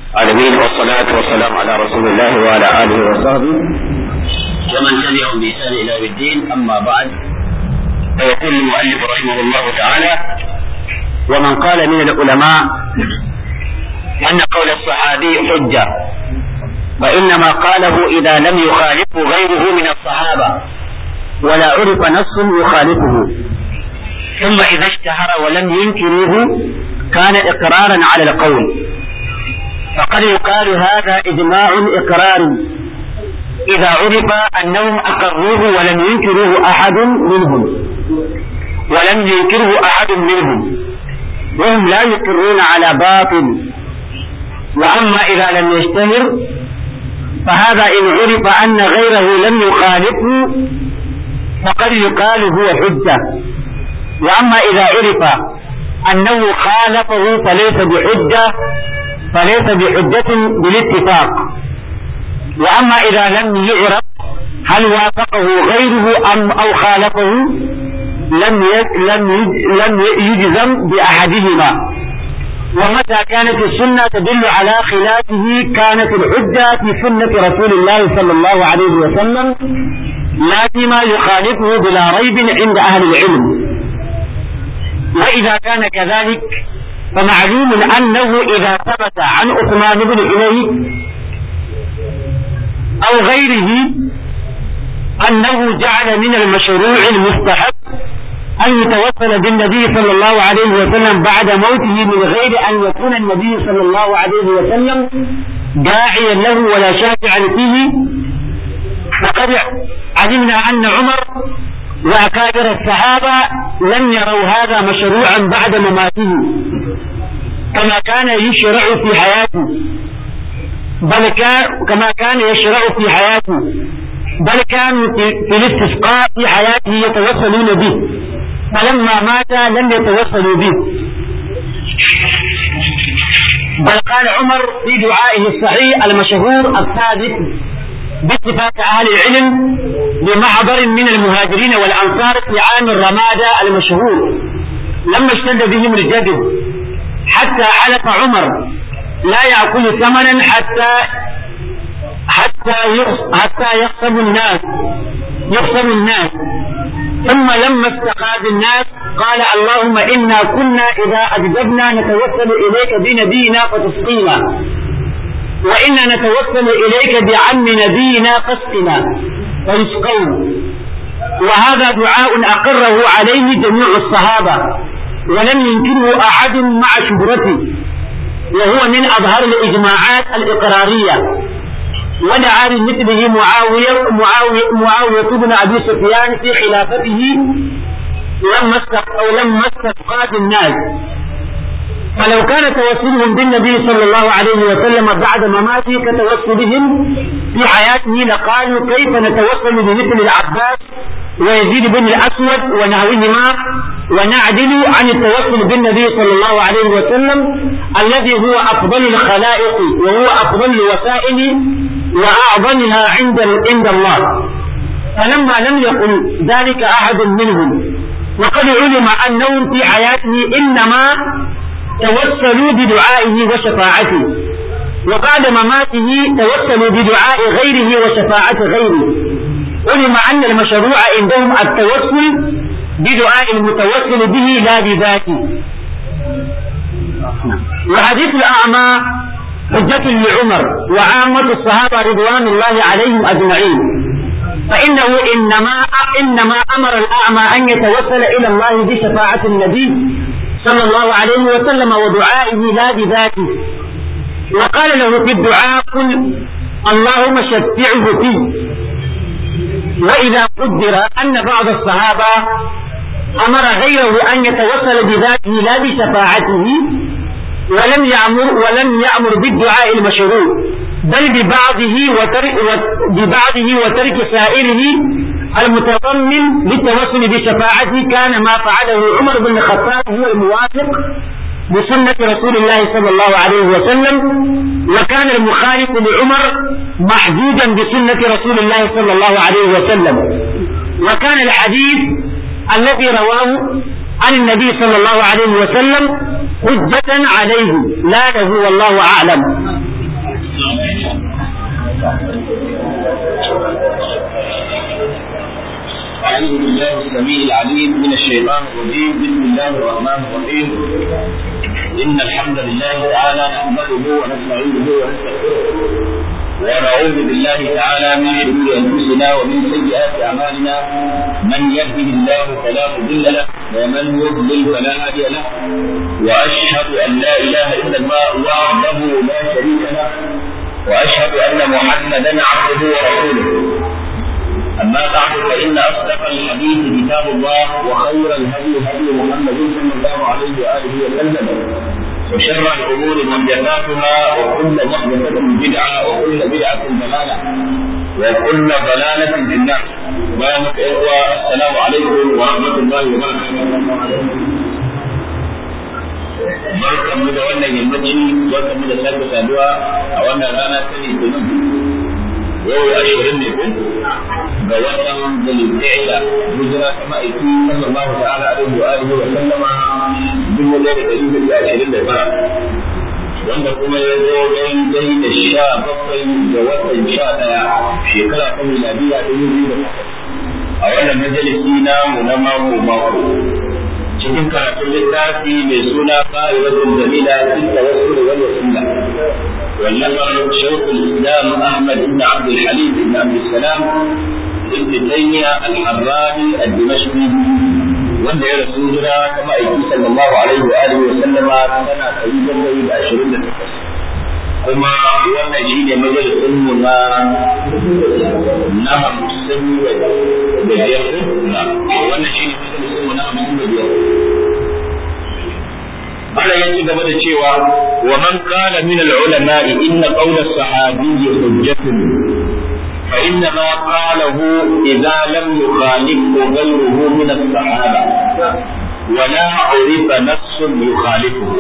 العالمين والصلاة والسلام على رسول الله وعلى آله وصحبه ومن تبعهم بإحسان إلى يوم الدين أما بعد فيقول المؤلف رحمه الله تعالى ومن قال من العلماء أن قول الصحابي حجة فإنما قاله إذا لم يخالفه غيره من الصحابة ولا عرف نص يخالفه ثم إذا اشتهر ولم ينكروه كان إقرارا على القول فقد يقال هذا إجماع إقرار إذا عرف أنهم أقروه ولم ينكروه أحد منهم ولم ينكره أحد منهم وهم لا يقرون على باطل وأما إذا لم يشتهر فهذا إن عرف أن غيره لم يخالفه فقد يقال هو حجة وأما إذا عرف أنه خالفه فليس بحجة فليس بحجة بالاتفاق وأما إذا لم يعرف هل وافقه غيره أم أو خالفه لم لم لم يجزم بأحدهما ومتى كانت السنة تدل على خلافه كانت الحجة في سنة رسول الله صلى الله عليه وسلم لا فيما يخالفه بلا ريب عند أهل العلم وإذا كان كذلك فمعلوم أنه إذا ثبت عن عثمان بن حنين أو غيره أنه جعل من المشروع المستحب أن يتوسل بالنبي صلى الله عليه وسلم بعد موته من غير أن يكون النبي صلى الله عليه وسلم داعيا له ولا شافعا فيه فقد علمنا أن عمر وأكابر الصحابة لم يروا هذا مشروعا بعد مماته كما كان يشرع في حياته بل كان كما كان يشرع في حياته بل كانوا في الاستسقاء في حياته يتوسلون به فلما مات لم يتوسلوا به بل قال عمر في دعائه الصحيح المشهور الثابت باتفاق أهل العلم بمحضر من المهاجرين والأنصار في عام الرمادة المشهور لما اشتد بهم الجدب حتى حلف عمر لا يأكل ثمنا حتى حتى حتى يخصب الناس يخصب الناس ثم لما استقاد الناس قال اللهم إنا كنا إذا أجدبنا نتوسل إليك بنبينا فتسقينا وإنا نتوسل إليك بعم نبينا فاسقنا فيسقون وهذا دعاء أقره عليه جميع الصحابة ولم ينكره أحد مع شهرته وهو من أظهر الإجماعات الإقرارية ودعا بمثله معاوية معاوية, معاوية بن أبي سفيان في خلافته لما أو لما استفقات الناس فلو كان توسلهم بالنبي صلى الله عليه وسلم بعد مماته كتوسلهم في حياته لقالوا كيف نتوسل بمثل العباس ويزيد بن الأسود ونحوهما ونعدل عن التوسل بالنبي صلى الله عليه وسلم الذي هو أفضل الخلائق وهو أفضل الوسائل وأعظمها عند عند الله فلما لم يقل ذلك أحد منهم وقد علم أنهم في حياته إنما توسلوا بدعائه وشفاعته وبعد مماته توسلوا بدعاء غيره وشفاعة غيره علم أن المشروع عندهم التوسل بدعاء المتوسل به لا بذاته وحديث الأعمى حجة لعمر وعامة الصحابة رضوان الله عليهم أجمعين فإنه إنما إنما أمر الأعمى أن يتوسل إلى الله بشفاعة النبي صلى الله عليه وسلم ودعائه لا بذاته وقال له في الدعاء قل اللهم شفعه فيه وإذا قدر أن بعض الصحابة أمر غيره أن يتوسل بذاته لا بشفاعته ولم يأمر ولم يأمر بالدعاء المشروع بل ببعضه وترك ببعضه وترك سائره المتضمن للتوسل بشفاعته كان ما فعله عمر بن الخطاب هو الموافق بسنة رسول الله صلى الله عليه وسلم وكان المخالف لعمر محدودا بسنة رسول الله صلى الله عليه وسلم وكان الحديث الذي رواه عن النبي صلى الله عليه وسلم حجة عليه لا له والله أعلم بالله السميع العليم من الشيطان الرجيم بسم الله الرحمن الرحيم إن الحمد لله تعالى نحمده ونستعينه ونستغفره ونعوذ بالله تعالى من شرور أنفسنا ومن سيئات أعمالنا من يهده الله فلا مضل له ومن يضلل فلا هادي له وأشهد أن لا إله إلا الله وحده لا شريك له وأشهد أن محمدا عبده ورسوله أما بعد فإن أصدق الحديث كتاب الله وخير الهدي هدي محمد صلى الله عليه وآله وسلم وشر الأمور محدثاتها وكل محدثة بدعة وكل بدعة ضلالة وكل ضلالة في النار بارك إخوة السلام عليكم ورحمة الله وبركاته barkan mu da wannan yammaci barkan mu da sake saduwa a wannan rana ta litinin yau ashirin ne ko ga watan zulhijja hijira ta ma'aiki sallallahu ta'ala alaihi wa alihi wa sallama dubu ɗaya da ɗari hudu ashirin da tara wanda kuma ya zo daidai da sha bakwai ga watan sha ɗaya shekara ta miladiya dubu biyu da takwas a wannan majalisi namu na mako mako cikin karatun littafi mai suna fa'idatun jamila fi tawassul wal wasila والنفر شيخ الاسلام احمد بن عبد الحليم بن عبد السلام ابن تيميه الحراني الدمشقي wanda ya rasu jira kama aiki sallallahu alaihi wa alihi wa sallama tana ɗari bakwai da ashirin da takwas kuma wannan shi ne majalisun mu na na hamsin da biyar wannan shi ne majalisun mu na hamsin da biyar Allah ya ci gaba da cewa wa man qala min al-ulama inna qawla as-sahabi hujjatun fa inna ma qalahu idza lam yukhalifu ghayruhu min as-sahaba wa la urifa nassun yukhalifu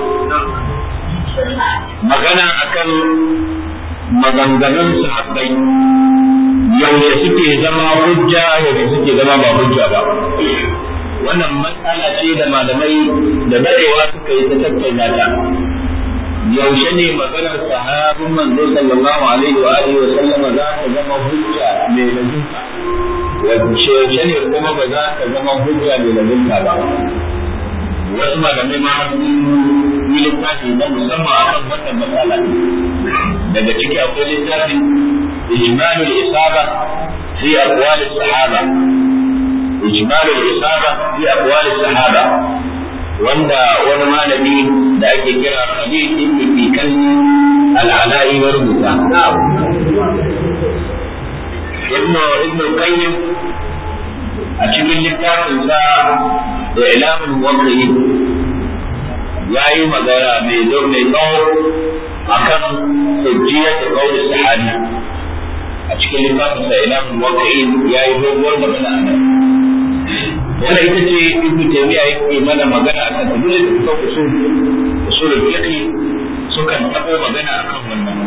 magana akan maganganun sahabbai yaushe suke zama hujja yaushe suke zama ba hujja ba wannan matsala ce da malamai da dadewa suka yi ta tattauna ta yaushe ne maganar sahabin manzo sallallahu alaihi wa alihi wa sallam za ta zama hujja mai lazimta wace yaushe ne kuma ba za ta zama hujja mai lazimta ba wasu malamai ma sun yi littafi na musamman akan wannan matsala daga ciki akwai littafin ijmalul isaba fi aqwal sahaba إجمال الإصابة في أقوال الصحابة wanda wani malami da ake kira Khalid ibn Fikan al-Ala'i ya rubuta. Ibn Ibn Qayyim a cikin littafin sa da ilamin waqi'i ya yi magana mai zo mai tsawo akan hujjiyar da kawai sahabi a cikin littafin sa ilamin waqi'i ya yi doguwar magana a nan wanda ita ce ibnu taymiya yake mana magana akan ta dole da kuka usul usul fiqh sukan tabo magana akan wannan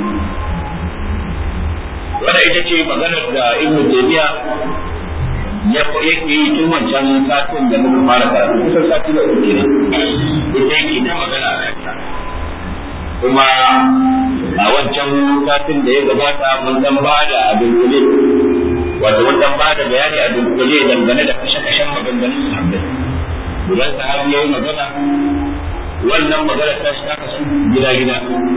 wanda ita ce maganar da ibnu taymiya ya yake yi tun wancan satin da muka fara karatu kusan sati da uku ne ita yake ta magana a kanta kuma a wancan satin da ya gabata mun dan bada abin kule wato mun dan bada bayani a dunkule dangane da kashe-kashen maganganun sahabbai idan sahabi yayi magana wannan magana ta shi ta kasu gida-gida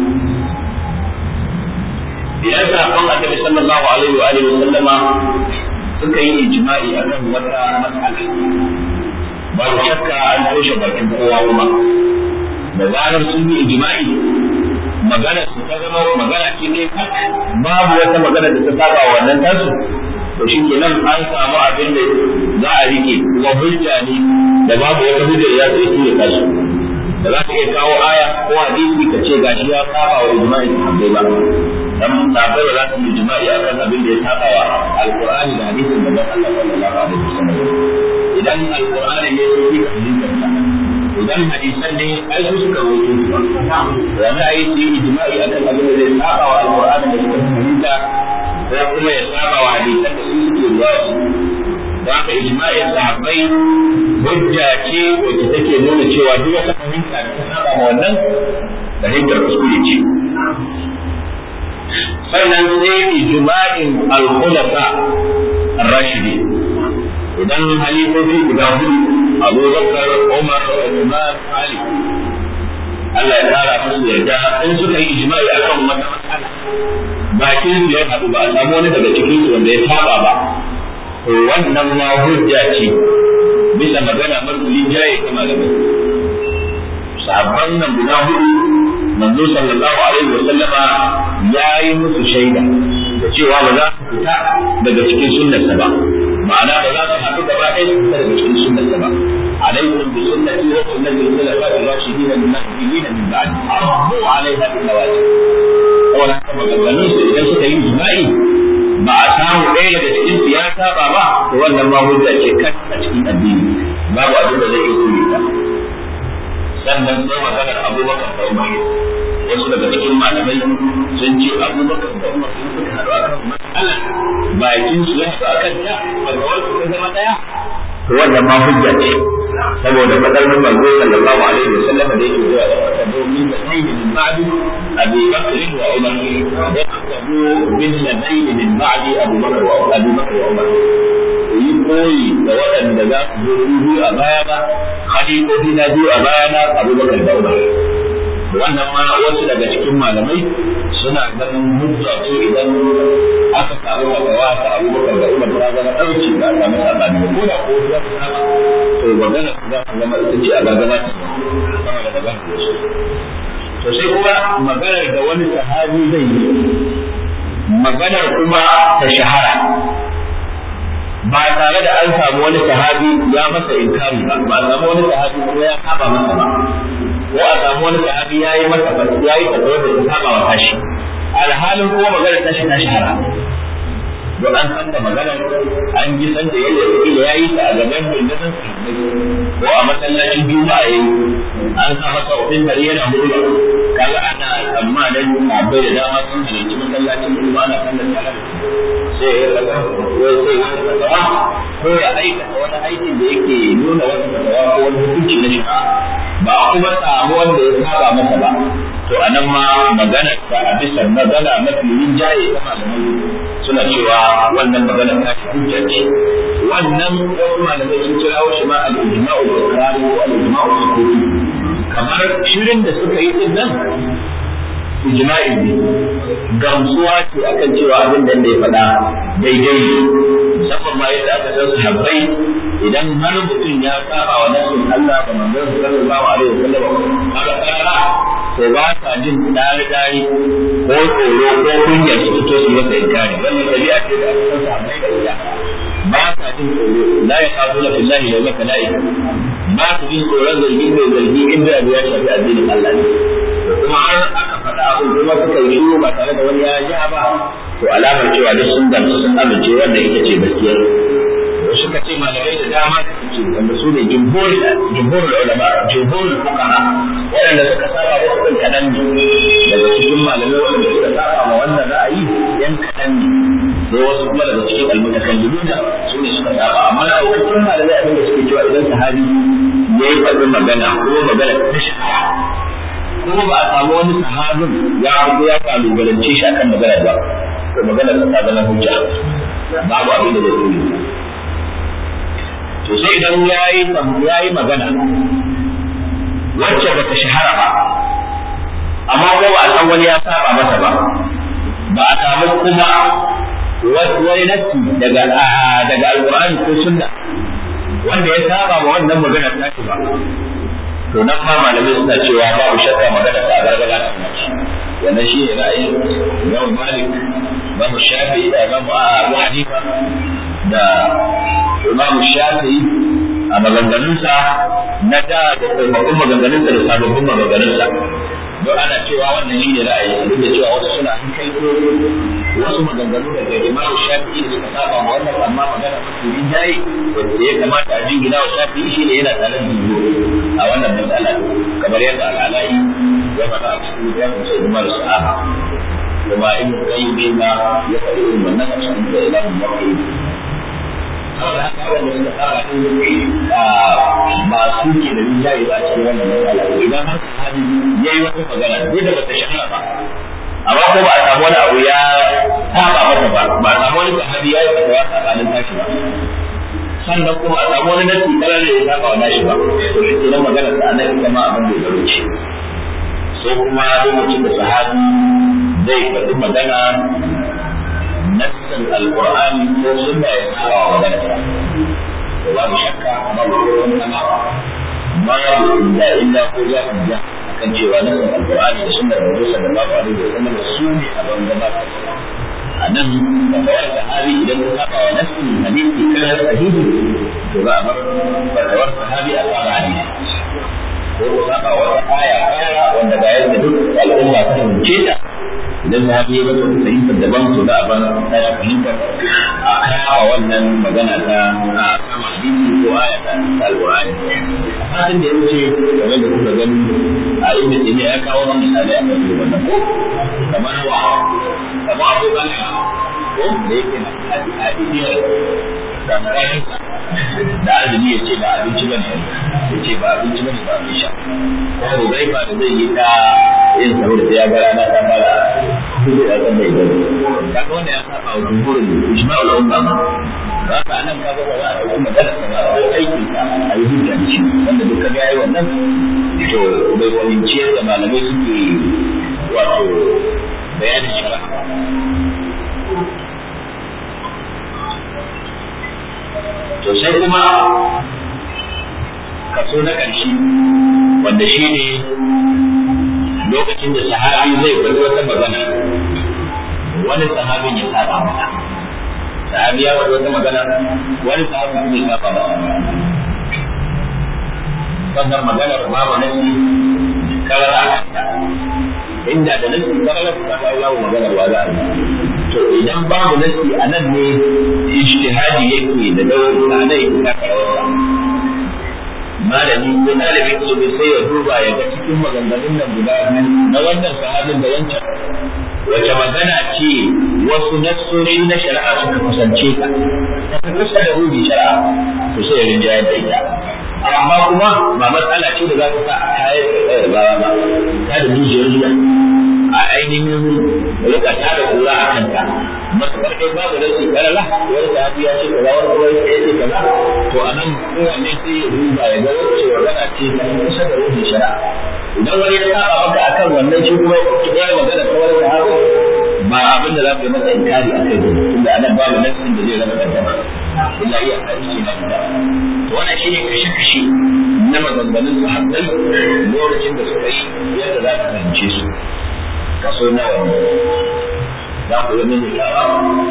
idan sahabban annabi sallallahu alaihi wa alihi sallama suka yi ijma'i akan wata mas'ala ba shakka an toshe bakin kowa kuma da zarar sun yi ijma'i magana su ta zama magana ce ne babu wata magana da ta saba wannan tasu to shi ke nan an samu abin da za a rike kuma hujja ne da babu wata hujja da za ta iya kashi da za ta iya kawo aya ko hadisi ka ce gashi ya saba wa ijma'i sahabbai ba dan sahabbai ba za su yi ijma'i akan abin da ya saba wa alqur'ani da hadisin da Allah sallallahu alaihi wasallam idan alqur'ani ne su yi fahimtar idan hadisan ne ai su suka rawaito su ba wani ayi su yi ijma'i akan abin da zai saba wa alqur'ani da suka fahimta ko kuma ya saba wa hadisan da su suke ruwa da haka ijma'in sahabbai hujja ce wacce take nuna cewa duk wata fahimta da ta saba ma wannan fahimtar kuskure ce sannan sai ijma'in al-khulafa ar-rashidi idan halifofi guda hudu Abu Bakar Umar Uthman Ali Allah ya kara musu yarda in suka yi ijma'i akan wata matsala bakin su ya haɗu ba a samu wani daga cikin su wanda ya saba ba to wannan ma hujja ce bisa magana mafi jaye ta malamai sahabban nan guda hudu manzo sallallahu alaihi wa sallama ya yi musu shaida da cewa ba za su fita daga cikin sunnarsa ba ma'ana ba za su haɗu gaba ɗaya su fita daga cikin sunnarsa ba alaikum bi sunnati wa sunnati al-khulafa'i ar-rashidin al-mahdiyyin min ba'di abu alaiha bil nawajib wannan kuma maganganun su idan suka yi jima'i ba a samu ɗaya daga cikin su ya saba ba to wannan ma hujja ce kan a cikin addini babu abin da zai iya kure ta sannan sai maganar abubakar da umar wasu daga cikin malamai sun ce abubakar da umar sun suka haɗu a kan matsalar bakin su ya haɗu a kan ta fatawar su ta zama ɗaya to wannan ma hujja ce saboda fadar mun manzo sallallahu alaihi wa sallam da yake zuwa da fatabo min nabiyyi min ba'di abi bakr wa umar yaqtabu min nabiyyi min ba'di abu bakr wa abu bakr wa umar yi koyi da waɗanda za su zo biyu a baya ba khalifofi na biyu a baya na abubakar da umar wannan ma wasu daga cikin malamai suna ganin hujja ce idan aka samu wakawa ta abubakar da umar ta zama ɗauki ba a samu sabani ba ko da ko za su saba to magana za su zama ita ce a gargama sama da magana da su to sai kuma maganar da wani sahabi zai yi maganar kuma ta shahara ba tare da an samu wani sahabi ya masa inkari ba ba samu wani sahabi ko ya saba masa ba ko a samu wani sahabi ya yi masa ya yi fatawar da ta saba wa tashi alhalin kuma maganar tashi ta shahara don an san da maganar an ji san da yadda kila ya yi ta a gaban rundunar ko a masallacin juma'a yayi an sa masa ofin dare yana murna kaga ana tsammanin abai da dama sun halarci masallacin juma'a ana sallar salat sai ya kaga wai sai ya kaga ko ya aikata wani aikin da yake nuna wata fatawa ko wani hukunci na shari'a ba a kuma samu wanda ya saba masa ba to anan ma magana ta a bisa magana mafi rinjaye ta malamai suna cewa wannan magana ta fi hujja ce wannan wasu malamai sun kirawo shi ma al-ijma'u al-iqrari ko al-ijma'u al-sukuti kamar shirin da suka yi din nan ijma'i ne gamsuwa ce akan cewa abin da ya faɗa daidai ne musamman ma yadda aka san sahabbai idan har mutum ya saba wa nasin Allah da manzon sallallahu alaihi wasallam haka kara to ba sa jin dare dare ko tsoro ko kunya su fito su masa inkari wannan tabi'a ce da aka san sahabbai da iya ba sa jin tsoro la ya kafu la billahi la maka la ba su jin tsoron zargi mai zargi inda abu ya shafi addinin Allah ne kuma har aka faɗa abin kuma suka yi shiru ba tare da wani ya ja ba to alamar cewa duk sun gamsu sun amince wanda ita ce gaskiyar wasu ka ce malamai da dama da suke wanda su ne jumhur jumhur ulama jumhur fuqaha waɗanda suka saba wasu ɗin kaɗan ne daga cikin malamai waɗanda suka saba ma wannan ra'ayi yan kaɗan ne sai wasu kuma daga cikin almutakallimuna su ne suka saba amma da wasu malamai abin da suke cewa idan sahabi ya yi faɗin magana ko magana ta shahara kuma ba a samu wani sahabin ya fito ya kalubalance shi akan magana ba to magana ta zama hujja babu abin da zai tuni to sai idan yayi yayi magana wacce ba ta shahara ba amma ko ba a san wani ya saba masa ba ba a samu kuma wani nassi daga daga alqur'ani ko sunna wanda ya saba ma wannan magana ta ba to nan ma malamai suna cewa babu shakka magana ta gargara ta mace wannan shi ne ra'ayin Imam Malik Imam Shafi'i da Imam Abu Hanifa da Imam Shafi'i a maganganunsa na da da tsofaffin maganganunsa da sababbin maganganunsa don ana cewa wannan shi ne ra'ayi duk da cewa wasu suna kai ko wasu maganganu daga Imam Shafi'i da suka saba ma wannan amma magana mafi rinjaye wanda ya kamata a jingina wa Shafi'i shi ne yana tare da a wannan matsala kamar yadda al'alai ya faɗa a cikin ya kusa umar sahaba kuma in kai ne ma ya faɗi irin wannan a cikin da ilahin mafi saboda haka wanda suka tsara su ba su ke da rinjaye ba a cikin wannan matsala idan har sahabi ya yi wata magana duk da bata shahara ba amma ko ba a samu wani abu ya saba masa ba ba a samu wani sahabi ya yi fatawa tsakanin tashi ba sannan kuma a samu wani nasi kalar da ya saba wa nashi ba to shi kenan magana ta anan ita ma abin da ya ce sai kuma lokacin da sahabi zai faɗi magana nassin alqur'ani ko sunna ya saba wa magana ta to babu shakka babu kowa sama babu da illa ko za ku ja kan cewa nassin alqur'ani da sunnar Rasul sallallahu alaihi wasallam su ne a bangaren a nan da bayar da hali idan ka saba wa nassin hadisi kana sahihi to za a bar fatawar sahabi a saba hadisi ko ka saba wata aya kaya wanda ga yadda duk al'umma ta fahimce ta idan sahabi ya bata fahimtar daban to za a bar ta fahimtar a kaya wannan magana ta a sama hadisi ko aya ta alqur'ani fatin da ya wuce kamar da kuka gani a ibnu taymiya ya kawo wannan misali a kan wannan ko kamar wa kamar abu bane ko da yake na a idiyar da marayansa da azumi ya ce ba abinci bane ya ce ba abinci bane ba abin sha ko Hudaifa da zai yi ta yin sahur da ya ga rana ta fara hudu a kan mai gani kaga wanda ya saba wa jumhurin ijma'ul umma ba ka anan ka ga ba za a ɗauki magana ka ba ko aikin ka a yi hujja da shi wanda duka ga yayi wannan to bai fahimci yadda malamai suke wato bayanin shara to sai kuma kaso na ƙarshe wanda shi ne lokacin da sahabi zai faɗi wata magana wani sahabin ya saba masa sahabi ya faɗi wata magana wani sahabin kuma ya saba masa wannan maganar babu nasi karara a kanta inda da nasi karara ta kawo babu maganar wa za a to idan babu nasi a nan ne ijtihadi yake da dauri a nan yake taka rawarsa malami ko ɗalibin ilimi sai ya duba ya ga cikin maganganun nan guda biyu na wannan sahabin da wancan wace magana ce wasu nassoshi na shari'a suka kusance ka ta fi kusa da rubi shari'a to sai ya rinjayar da ita amma kuma ba matsala ce da za ta sa a kayar da tsayar ba ba ta da jijiyar zuwa a ainihin rika ta da kura a kanta matuƙar dai babu da su karala wani sahabi ya ce kaza wani kuma ya ce kaza to a nan kowanne sai ya duba ya ga wacce magana ce ta kusa da ruhin shari'a idan wani ya saba maka akan wannan shi kuma ya magana ta wani sahabi ba abin da za ka yi masa inkari a kai gudu tunda a nan babu nassin da zai raba kaddama illa iya hadisi na gida to wannan shine kashe-kashe na maganganun sahabbai lokacin da suka yi yadda za ka fahimce su kaso nawa ne za ku yi mini yawa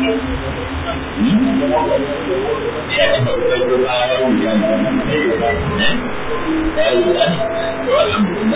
sha ci babbar kuma ya rubuta ne ya rubuta ne to alhamdulillah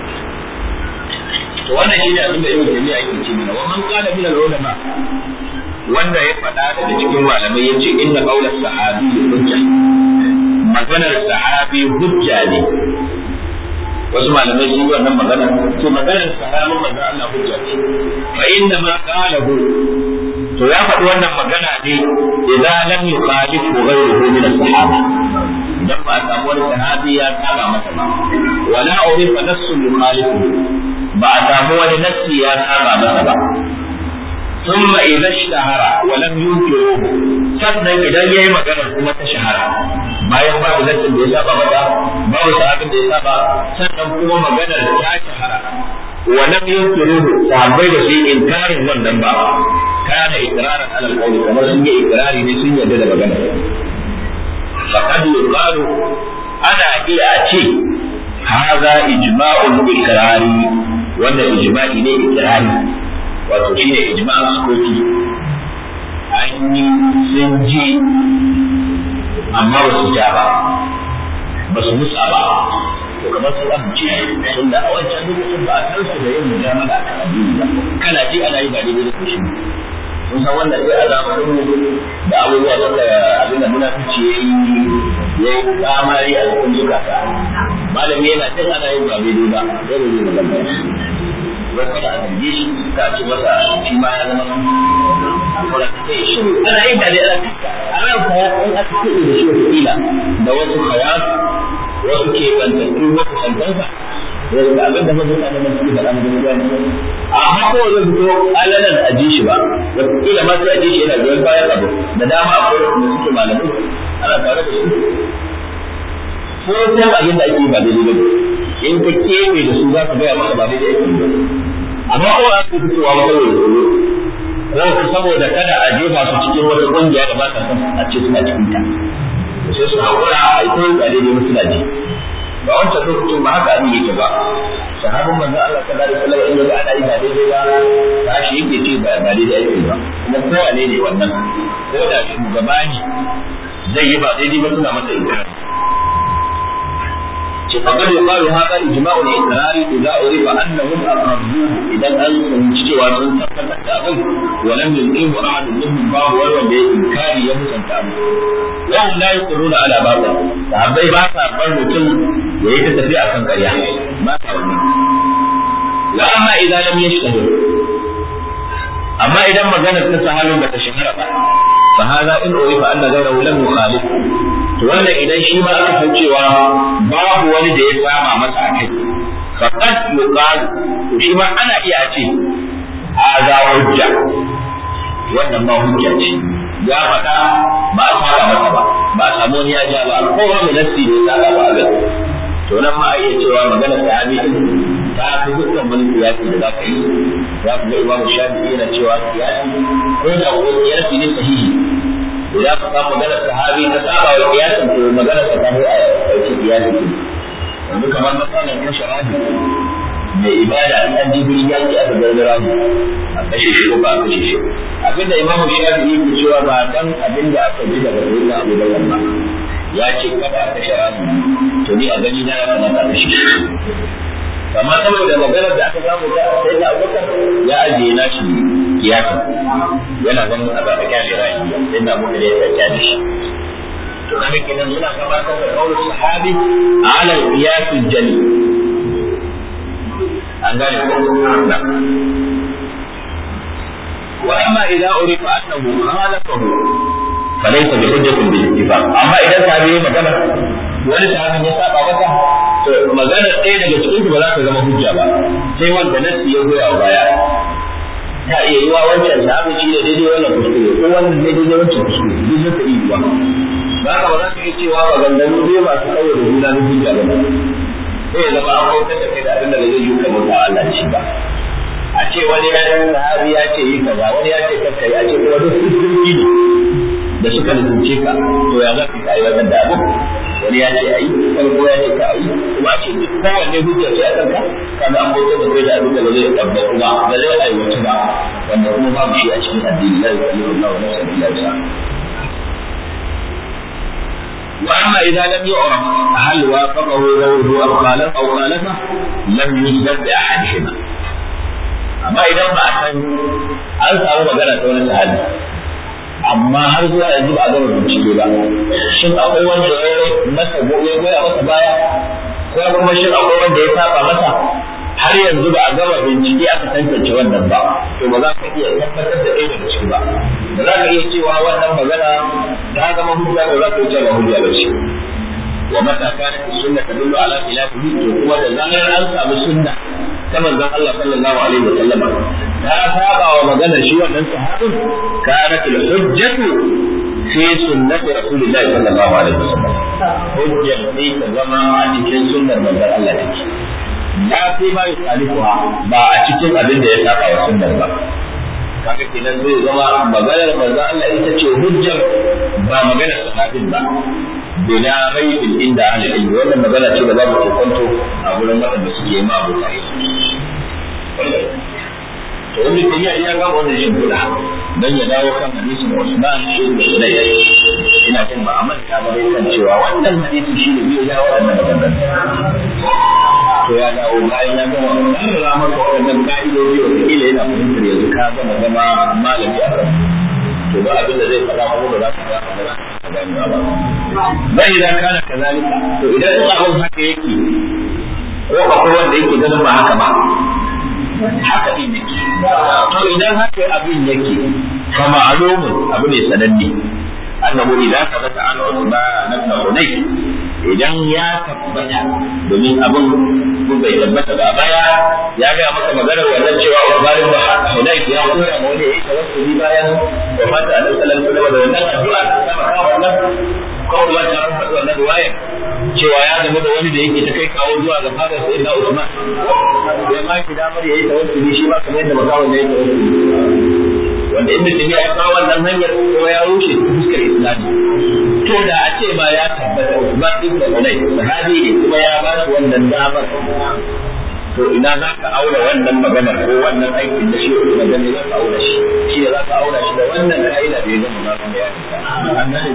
to wannan shi ne abin da ibn jami'a yake ce mana wa man qala min al-ulama wanda ya faɗa daga cikin malamai yace inna qawla sahabi hujja maganar sahabi hujja ne wasu malamai sun yi wannan magana to maganar sahabin manzo Allah hujja ce fa inna ma qalahu to ya faɗi wannan magana ne idan lam yukhalifu ghayruhu min as-sahaba idan ba a samu wani sahabi ya saba masa ba wala urifa nassun yukhalifu ba a samu wani nassi ya saba masa ba ثم إذا اشتهر ولم ينكروه sannan idan yayi magana kuma ta shahara bayan babu nassin da ya saba mata babu sahabin da ya saba sannan kuma maganar ta shahara wa lam yunkiruhu sahabbai da su yi inkarin wannan ba kana ikraran alal qawli kamar sun yi ikrari ne sun yarda da magana faqad yuqalu ana iya a ce hadha ijma'ul ikrari wannan ijma'i ne ikrari wato shine ijma'ul sukuti an yi sun ji amma ba su ja ba ba su musa ba to kamar su amince sun da a wancan lokacin ba a san su da yin mujamala a addini ba kana ji ana yi ba daidai da kushi mun san wanda sai a zamanin da abubuwa suka abin da munafici ya yi ya yi kamari a cikin zukata malami yana cin ana yin ba daidai ba sai da zai magana wai kada a zarge shi ka ce masa shi ma ya zama kuma ta ce shi ana yin ba daidai a ran ka in aka kuɗi da shi wata kila da wasu khayar wasu ke bantattu wasu santansa da abin da mazuka da masu da ɗan gaskiya ne amma ko zai fito alalan a ji shi ba wataƙila ma sai a ji shi yana goyon bayan abu da dama akwai wanda suke malamai ana tare da su ko san abin da ake yi ba daidai ba in ka keɓe da su za ka gaya maka ba daidai ake yi ba amma ko a su fitowa ba kawai da ko saboda kada a jefa su cikin wata ƙungiya da ba ta son a ce suna cikin ta sai su haƙura a yi koyi a daidai musu ji ba wancan lokacin ba haka abin yake ba sahabin manzon Allah sallallahu alaihi wasallam in ga ana yi ba daidai ba tashi yake ce ba ba daidai ake ba kuma kowane ne wannan ko da shugaba ne zai yi ba daidai ba suna masa inkari فقد يقال هذا إجماع الإقرار إذا عرف أنهم أقرروه إذا أن cewa sun tabbatar da abin ولم يلقيه أحد منهم باب ولا بإنكار يمسن أبو وهم لا يقرون على باب sahabbai ba sa bar mutum ya yi ta tafi akan ƙarya ba sa wannan la amma idan lam yashtahir amma idan maganar ta sahabin ba ta shahara ba fa hada in urifa anna ghayrahu lam yukhalif to wannan idan shi ma aka san cewa babu wani da ya sama masa a kai faqad yuqal to shi ma ana iya ce hadha hujja wannan ma hujja ce ya faɗa ba a saba masa ba ba a samu wani ya ja ba ko wani nassi da ya saba ba a to nan ma a iya cewa maganar sahabi ta fi dukkan wani kiyasi da za ka yi za ku ga imamu shafi'i yana cewa kiyasi ko da wani kiyasi ne sahihi idan ka samu maganar sahabi ta saba wa kiyasin to maganar sa ta a ɗauki kiyasi yanzu kamar matsalar kashe rabi mai ibada an an jibiri ya ce aka gargara mu a kashe shi ko ba a kashe shi abinda imam shafi yake cewa ba dan abinda aka ji daga wurin abu da wannan ya ce kada a kashe ramu to ni a gani na ya kamata a kashe shi amma saboda maganar da aka samu ta sai da abubakar ya ajiye na shi kiyasin yana ganin a zaɓa kyashe ra'ayi sai da abubakar ya tsaya da shi to kaga kenan suna gabatar da kaulin sahabi ala qiyasul jali an gane ko wa amma idza urifa annahu khalafahu falaysa bi hujjatin bil ittifaq amma idan sahabi ya magana wani sahabin ya saba masa to magana ɗaya daga cikin su ba za ta zama hujja ba sai wanda nasi ya goya wa baya ta iya yi wa wancan sahabi shi ne daidai wannan kuskure ko wannan ne daidai wancan kuskure duk zai iya yi wa ba ka ba za ka iya cewa maganganu biyu masu tsawo da juna na hujja ba sai ya zama an bautar da kai da abin da zai yi ka bauta Allah da shi ba a ce wani ya yi sahabi ya ce yi kaza wani ya ce kakkai a ce kuma duk hujjoji ne da suka nufince ka to ya za ka yi wannan da abu wani ya ce a yi wani ko ya ce ka a yi kuma a ce duk kowanne hujja ce a kanka kana an bautar da kai da abin da ba zai tabbatu ba ba zai aiwatu ba wanda kuma babu shi a cikin addini la yukallifu Allahu nafsan illa wus'aha واما اذا لم يعرف هل وافقه غيره او خالف او خالفه لم يثبت باحدهما amma idan ba a san an samu magana ta wani sahabi amma har zuwa yanzu ba a gama bincike ba shin akwai wanda ya masa ya goya masa baya ko kuma shin akwai wanda ya saba masa har yanzu ba a gama bincike aka tantance wannan ba to ba za ka iya tabbatar da ɗaya daga ciki ba ba za ka iya cewa wannan magana ta zama hujja ba za ka iya cewa hujja ba ce wa mata kana sunna tadullu ala khilafihi to kuma da zarar an samu sunna ta manzon Allah sallallahu alaihi wa sallam ta saba wa maganar shi wannan sahabin kanat al hujjatu fi sunnati rasulillahi sallallahu alaihi wa sallam hujjar sai ta zama a cikin sunnar manzon Allah take ya fi ma yusalifuha ba a cikin abin da ya saba wa sunnar ba kaga kenan zai zama maganar manzo Allah ita ce hujjar ba maganar sahabin ba bila raibin inda ahli ilmi wannan magana ce da babu kokonto a gurin waɗanda suke ma abu sai to wanda ke yi ya ga wannan shi kula dan ya dawo kan hadisin Usman ibn Hudayr ina jin ba amma ta ba kan cewa wannan hadisi shi ne bai dawo wannan magana to ya dawo bayan ya gama karrara maka waɗannan ka'idoji wa kila yana fahimtar yanzu ka gama zama malami a kan to ba abin da zai faɗa kuma ba za ka ga ba za ka gane ba bai idan kana kazalika to idan abin haka yake ko akwai wanda yake ganin ba haka ba haka din yake to idan haka abin yake fa ma'lumun abu ne sananne annahu idan sabata an Usman ibn Hunayf idan ya tabbata domin abin kun bai tabbata ba baya ya ga maka maganar wannan cewa Usman ibn Hunayf ya koya ma wani yayi tawassuli bayan wafata Annabi sallallahu alaihi wasallam da wannan addu'a ta maka wannan ko cewa ya zama da wani da yake ta kai kawo zuwa ga fadar sai na Usman ya ma ki damar yayi tawassuli shi ba kamar yadda makawon da yake tawassuli wanda ibn Taymiyyah ya kawo wannan hanyar kuma ya rushe ta fuskar Islami to da a ce ba ya tabbata Usman ibn Hunay sahabi ne kuma ya ba shi wannan damar to ina za ka aura wannan maganar ko wannan aikin da shi Usman da za ka aura shi shi da za ka aura shi da wannan ka'ida da ya zama za ka bayani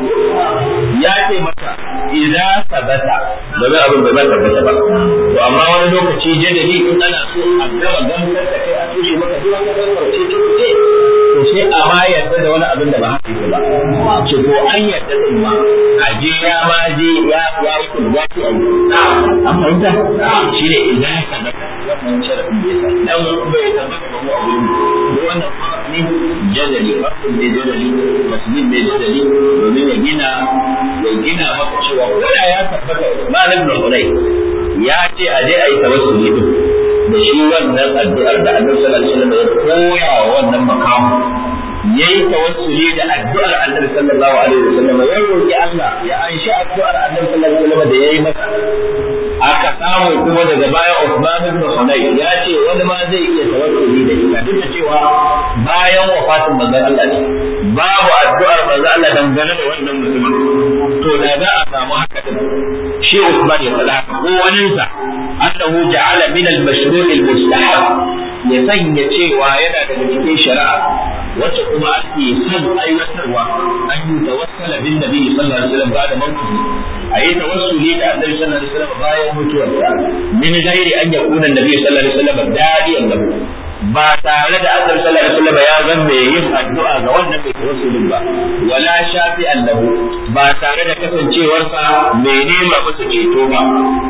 ya ce maka idan sabata domin abin da zan tabbata ba to amma wani lokaci jadali in ana so a gama gamsar da kai a tushe maka duk wani gamsar ce ce to sai a ma yarda da wani abin da ba haka yake ba ce ko an yarda din ma a je ya ma je ya ya yi kun ya ce ai an fahimta shi ne idan sabata wannan sharafin bai sa dan bai tabbata ba mu abin da wannan ne jadali farkon ne jadali masjid ne jadali domin ya gina ya gina maka cewa koda ya tabbata malam da hulai ya ce a je a yi tawassuli din da shi wannan addu'ar da Annabi sallallahu alaihi wasallam ya koya wa wannan makamu yayi tawassuli da addu'ar Annabi sallallahu alaihi wasallam ya roki Allah ya anshi addu'ar Annabi sallallahu alaihi wasallam da yayi masa aka samu kuma daga baya Uthman ibn Hunay ya ce wani ma zai iya tawassuli da ita duk da cewa bayan wafatin manzon Allah ne babu addu'ar manzon Allah dangane da wannan mutumin to da za a samu haka din shi Uthman ya faɗa ko wani sa annahu ja'ala min al-mashru' al-mustahab ya sanya cewa yana daga cikin shari'a wacce kuma ake son aiwatarwa an yi tawassala bin nabi sallallahu alaihi wasallam ba'da mawtihi ayi tawassuli da annabi sallallahu alaihi wasallam bayan mutuwarsa min ghairi an yakuna annabi sallallahu alaihi wasallam dadiyan lahu ba tare da annabi sallallahu alaihi wasallam ya zan mai yin addu'a ga wannan mai tawassulin ba wala shafi lahu ba tare da kasancewarsa mai nema masa ceto ba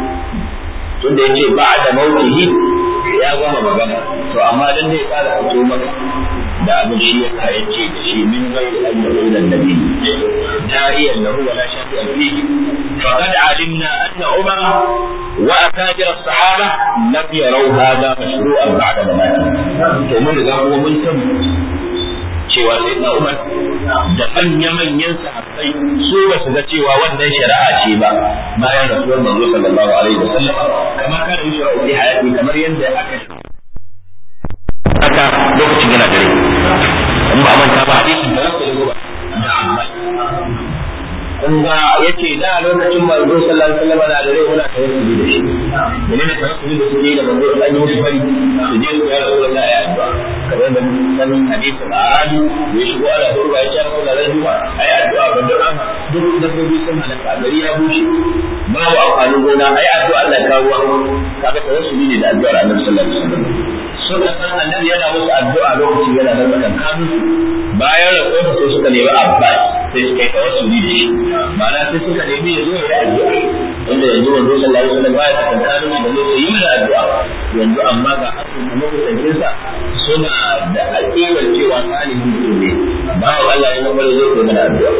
tunda yace ba da mautihi ya gama magana to amma dan zai tsara fito maka da abin shi ya sa ya ce da shi min ghairi an yaqula an-nabi da'iyan lahu wala shafi'an fihi faqad alimna anna umar wa akabir as-sahaba lam yaraw hadha mashru'an ba'da mamati to mun riga kuma mun san cewa sai na Umar da manya-manyan sahabbai su ba su ga cewa wannan shari'a ce ba bayan rasuwar manzo sallallahu alaihi wa sallam kamar kana yi shari'a fi hayati kamar yadda aka haka lokacin yana dare in ba manta ba hadisin da rasul ba da amma kun ga yace da lokacin manzo sallallahu alaihi wa sallam da dare muna tawassuli da shi menene tawassuli da suke da manzo an yi musu fari su je su ya rasulullahi ya addu'a kamar da sanin hadisin ahadi ya shigo ala hurba ya ce ko da rajuma ai addu'a ga duk duk dabbobi sun halaka gari ya bushe babu amfanin gona ai addu'a Allah ya kawo kaga tawassuli ne da addu'ar Annabi sallallahu alaihi wasallam suka san annabi yana musu addu'a lokacin yana da tsakan kanu bayan rasuwa sai suka nemi Abbas sai suka yi tawassuli da shi ma'ana sai suka nemi ya zo ya yi addu'a wanda yanzu wanzu sallallahu alaihi wasallam baya tsakan kanu da zai yi mana addu'a yanzu amma ga asu da makusancinsa suna da aƙidar cewa salihin mutum ne babu Allah ya mabara zai kai mana addu'a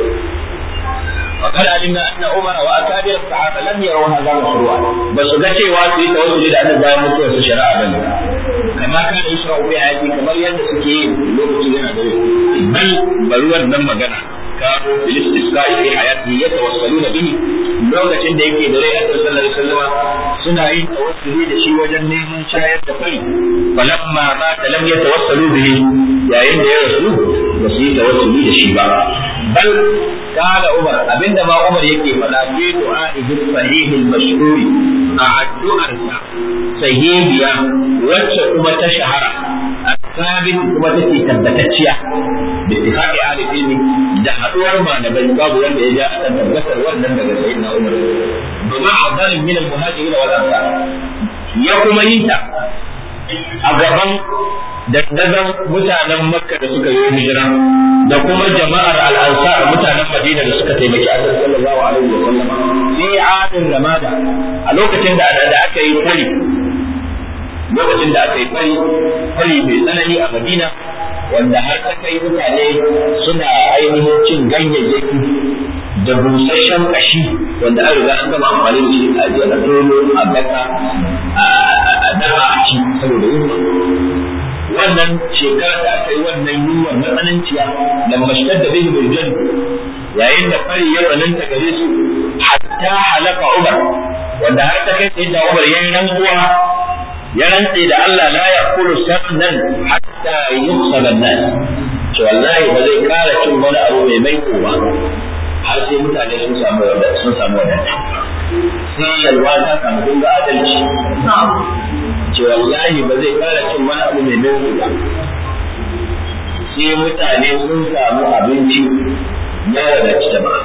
وقد علمنا ان عمر واكابر الصحابه لم يروا هذا مشروعا بس ga cewa su yi tawassuli da annabi bayan mutuwar su shari'a bane kama kana yusra'u bi hayati kamar yadda suke yi lokacin yana da bal bari wannan magana kanu bil istisqa fi hayati yatawassaluna bihi lokacin da yake da rai a sallallahu alaihi wasallam suna yin tawassuli da shi wajen neman shayar da kai falamma ma lam yatawassalu bihi yayin da ya rasu ba su yi tawassuli da shi ba bal قال عمر abinda ma Umar yake faɗa fi du'a'ihi sahih al-mashhur a addu'arsa sahihiya wacce kuma ta shahara asabin kuma take tabbatacciya bi ittifaqi ahli ilmi da haduwar malamai babu wanda ya ja akan tabbatar wannan daga sayyidina Umar bima afdal min al-muhajirin wal ansar ya kuma yi ta a gaban dandazon mutanen makka da suka yi hijira da kuma jama'ar al'ansar mutanen madina da suka taimaki annabi sallallahu alaihi wa sallam fi adin ramada a lokacin da da aka yi fari lokacin da aka yi fari fari mai tsanani a madina wanda har ta kai mutane suna ainihin cin ganyayyaki da busasshen kashi wanda an riga an gama amfani da shi a jiya dolo a baka a dafa a ci saboda yunwa wannan shekara da aka yi wannan yunwa na tsananciya da mashkar da bai bai jan yayin da fari ya tsananta gare su hatta halaka umar wanda har ta kai sai da Umar yayin rantsuwa ya rantse da Allah la yaqulu sabnan hatta yuqsal an-nas to wallahi ba zai kara cin wani abu mai mai ba har sai mutane sun samu wadata sun samu wadata sai yalwa ta samu kun ga adalci ce wallahi ba zai kara cin wani abu mai mai ba sai mutane sun samu abinci ya wadaci jama'a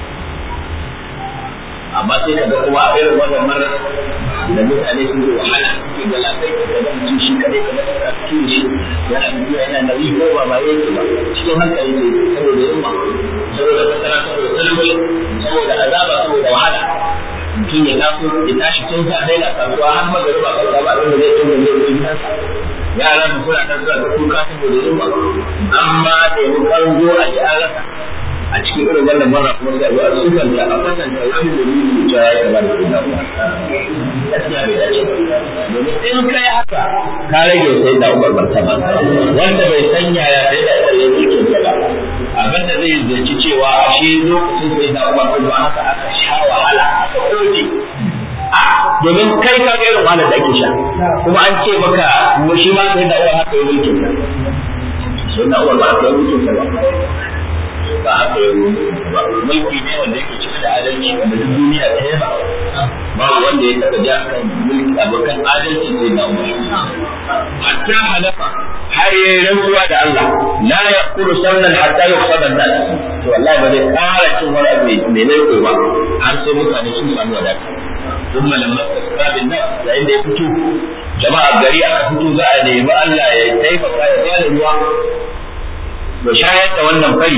amma sai kaga kuma a irin wannan mara da mutane sun yi wahala suke ga lafai da ga mutum shi kadai kamar da suke shi yana tafiya yana nauyi ko ba ma yake ba cikin hankali ne saboda yunwa saboda fasara saboda talauci saboda azaba saboda wahala mutum ya taso ya tashi tun sa dai na kasuwa har magariba kasuwa ba abin da zai tun da zai yi kansa yaran su suna ta zuwa da kuka saboda yunwa amma da yi kanzo a ji an rasa a cikin irin wannan mara kuma sai a sukanta a kwatanta wani da yi da ya kama da kuma gaskiya bai dace domin in kai haka ka rage sai da umar martaba wanda bai san yaya sai da umar ya yake ba abin da zai zaci cewa a shi lokacin sai da umar ba haka aka sha wahala aka koje domin kai ka ga irin wahalar da ake sha kuma an ce maka mu shi ma sai da umar haka ya mulkin sai da umar ba haka ya mulkin ba ba haka ya ba mulki ne wanda yake cike da adalci wanda duk duniya ta yaba babu wanda ya taba ja kan mulki abokan adalci sai na umar hatta halafa har yayi rantsuwa da Allah la yaqulu sannan hatta yuqsada an-nas to wallahi ba zai kara cin wani abu mai ne ko ba har sai mutane sun samu wadata ثم لما استقرا بالناس yayin da ya fito jama'a gari aka fito za a nemi Allah ya taimaka ya bada ruwa ya shayar da wannan fari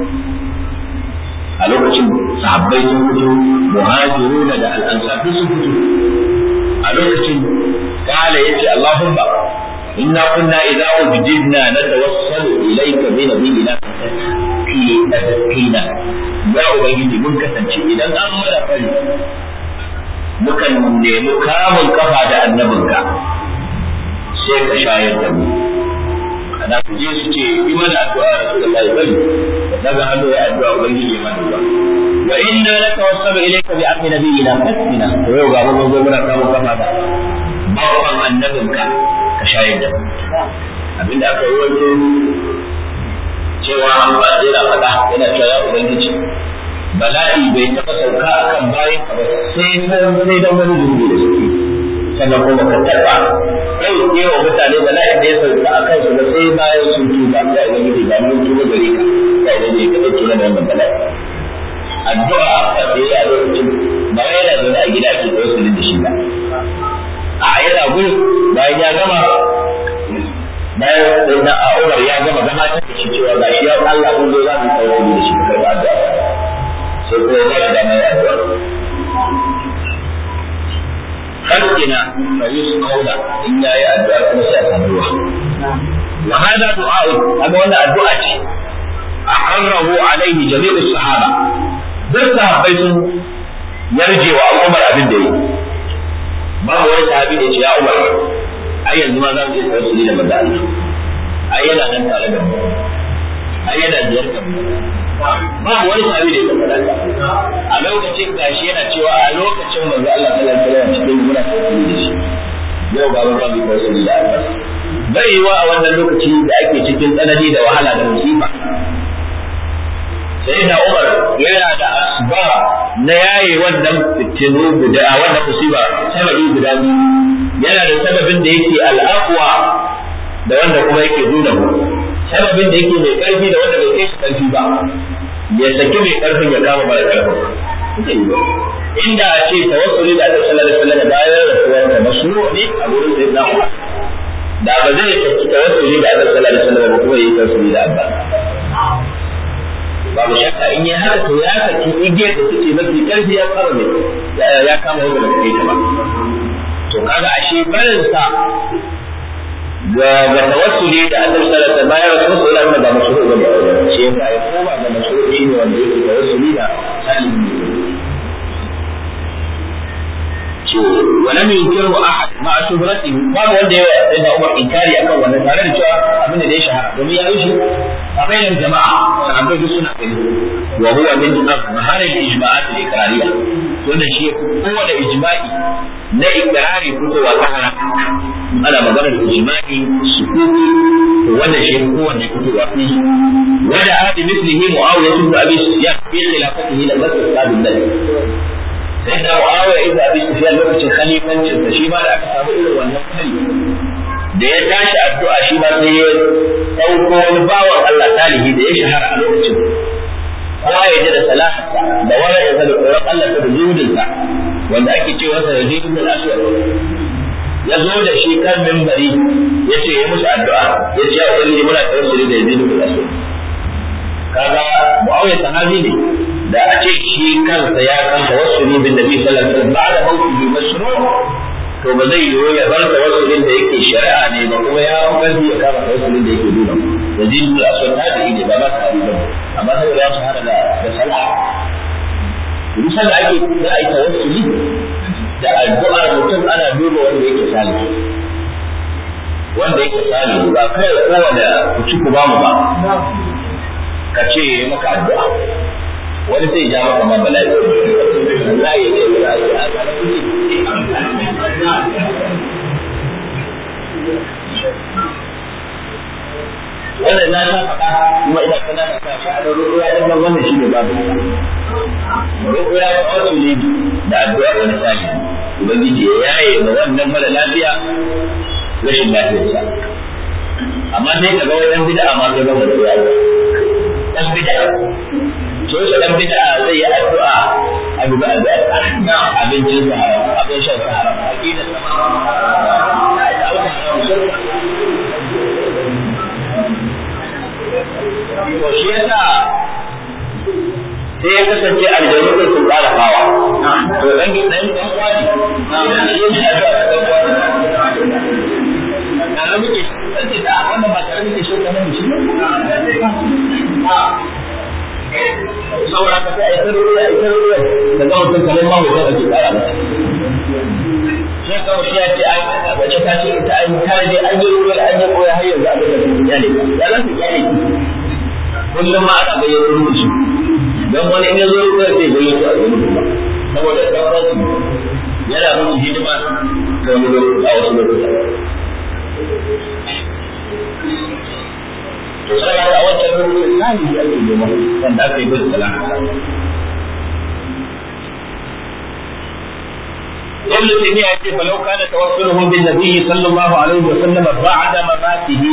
a lokacin sahabbai sun fito muhajiruna da al'ansar duk sun fito a lokacin kala yace Allahumma inna kunna idza ujidna natawassalu ilayka bi nabiyina fi tadqina ya ubangiji mun kasance idan an mara fari mukan nemi kamun kafa da annabinka sai ka shayar da mu ana ku je su ce yi mana addu'a Rasulullahi bari daga hannu ya addu'a ubangiji mana ruwa wa inna natawassalu ilayka bi amri nabiyina fasina to yau ga mun zo muna kawo kafa da bawan annabinka ka shayar da abinda aka yi wato cewa ba zai na faɗa yana cewa ya ubangiji bala'i bai taɓa sauka akan bayan ka ba sai sai dan wani zunubi da suke sannan kuma ka taɓa kai ne wa mutane bala'in da ya sauka a kansu ba sai bayan sun tuba ya yi wani da mun tuba gare ka ya yi ne ka ɗauki na wannan bala'i addu'a a tsaye a lokacin ba wai yana zaune a gida ake tsaye da shi ba a yana gudu bayan ya gama bayan sai na a Umar ya gama gabatar da shi cewa ga shi ya Allah kun zo za mu tsaye da shi ka karɓa addu'a sai ko ya ba shi damar addu'a خلقنا فيسقون إن يا الدعاء مساء الروح وهذا دعاء هذا ولا الدعاء أقره عليه جميع الصحابة بس بيت يرجع عمر أبن دي ما هو صحابي دي يا عمر أي ما زال يتوسل إلى مدى أي لا أنت على أي لا زيارة babu wani sahabi da ya faɗa a lokacin gashi yana cewa a lokacin manzo Allah sallallahu alaihi wasallam cikin muna tafiya da shi yau ga mun rabu ko sun da Allah bai yiwa a wannan lokaci da ake cikin tsanani da wahala da musiba sai da Umar yana da asba na yayi wannan fitinu guda wannan musiba sababi guda biyu yana da sababin da yake al'aqwa da wanda kuma yake nuna sababin da yake mai karfi da wanda bai kai shi karfi ba ya saki mai karfin ya kama mara karfin inda a ce tawassuli da Allah sallallahu alaihi wasallam bayan rasuwar da mashru ne a gurin sai da Umar da ba zai saki tawassuli da Allah sallallahu alaihi wasallam ba kuma yi tawassuli da Allah babu shakka in ya haka to ya saki igiyar da take mafi karfi ya kama ne ya kama wanda ba kai ta ba to kaga ashe barin sa ga ga tawassuli da Allah sallallahu alaihi wasallam bayan rasul sallallahu alaihi wasallam ba mashru bane shi yasa ya koma ga mashru shine wanda yake tawassuli da salihin ولم yunkiru ahad ma shuhratihi babu wanda ya sai da Umar inkari akan wannan tare da cewa abin da ya shahara domin ya yi shi a bainar jama'a sahabbai duk suna gani wa huwa min azhar al-ijma'at al-iqrariyya wannan shi kowane ijma'i na iqrari fitowa ta hana ana magana da ijma'i sukuti to wannan shi kowanne fitowa fi wada hadi mislihi muawiyah ibn abi sufyan fi khilafatihi la masal sabil sai da muawiya ibn abi sufyan lokacin khalifancin sa shi ma da aka samu irin wannan hali da ya tashi addu'a shi ma sai ya dauko wani bawan Allah salihi da ya shahara a lokacin kowa ya ji da salahatsa da wani ya da tsoron Allah da zuhudinsa wanda ake cewa sa da zidin al-aswad ya zo da shi kan mimbari ya ce ya musu addu'a ya ce ya ubangiji muna tawassuli da zidin al-aswad kaga muawiya sahabi ne da a ce shi kansa ya kan tawassuli bin nabi sallallahu alaihi wasallam ba'da mawtihi mashru' to ba zai yiwu ya bar tawassulin da yake shari'a ne ba kuma ya kanzi ya kama tawassulin da yake nuna da zidin al-aswad ta da ne ba ma sahabi ba amma saboda ya shahara da da sallah Rusan da ake za a yi tawassuli da addu'ar mutum ana duba wanda yake salihu wanda yake salihu ba kai kowane ku ci ku ba mu ba ka ce maka addu'a wani sai ja maka ma bala'i Allah ya ce bala'i wannan na ta faɗa kuma ina kana ta sa a da ruwa din nan wannan shine babu ruwa ya wato ne da addu'a wani sali ubangiji ya yaye ma wannan mara lafiya rashin lafiyarsa amma sai ka ga wayan bid'a ma sai ga ruwa dan bid'a to shi dan bid'a zai yi addu'a abu ba da abincin sa abin shan sa haram aqidar sa to shi yasa sai ya kasance aljanu da sun ƙara fawa to dan dan dan kwani shi ne addu'a da dan kwani kana muke sai da wannan ba tare muke shi kana shi saboda ka sai ai tarbiya ai tarbiya da ga mutum kamar ma mutum ake ƙara masa sai ka wuce ya ce ai wace ta ce ita ai ta je an yi ruwa an yi koya har yanzu abin da sun kyale ya za su kyale ki kullum ma ana gayyato musu don wani in ya zo ruwa sai gayyato a gurin kuma saboda tabbas yana musu hidima ta wani lokaci a wasu lokuta to sai a wancan lokacin sani ake nema wanda aka yi bin salama ابن تيمية يقول فلو كان توسله بالنبي صلى الله عليه وسلم بعد مماته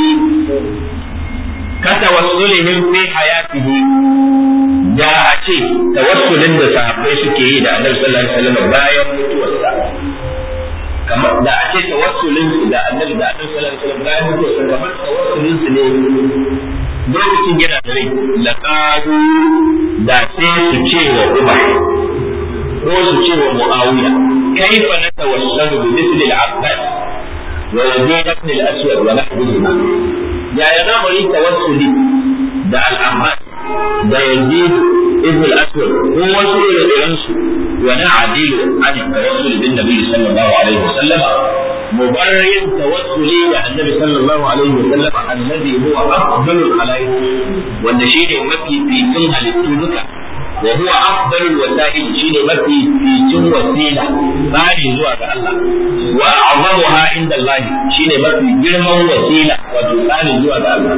كتوسلهم في حياته da a ce tawassulin da sahabbai suke yi da annabi sallallahu alaihi wasallam bayan mutuwarsa kamar da a ce tawassulin su da annabi da annabi sallallahu alaihi wasallam bayan mutuwarsa kamar tawassulin su ne lokacin yana da rai laqadu da sai su ce wa Umar ko su ce wa Muawiya kaifa natawassalu bi mithli al-Abbas wa Yazid ibn al-Aswad wa nahwihima ya ya za mu yi tawassuli da al-Abbas da Yazid ibn al-Aswad ko wasu irin su wa na'dilu an tawassul bin Nabi sallallahu alaihi wasallam مبرر توسلي مع النبي صلى الله عليه وسلم الذي هو افضل الخلائق والنشيد مكي في سنها للتوبه وهو أفضل الوسائل شيء مفي في جن وسيلة باري زوا الله وأعظمها عند الله شيء مفي جرم وسيلة وتباري زوا الله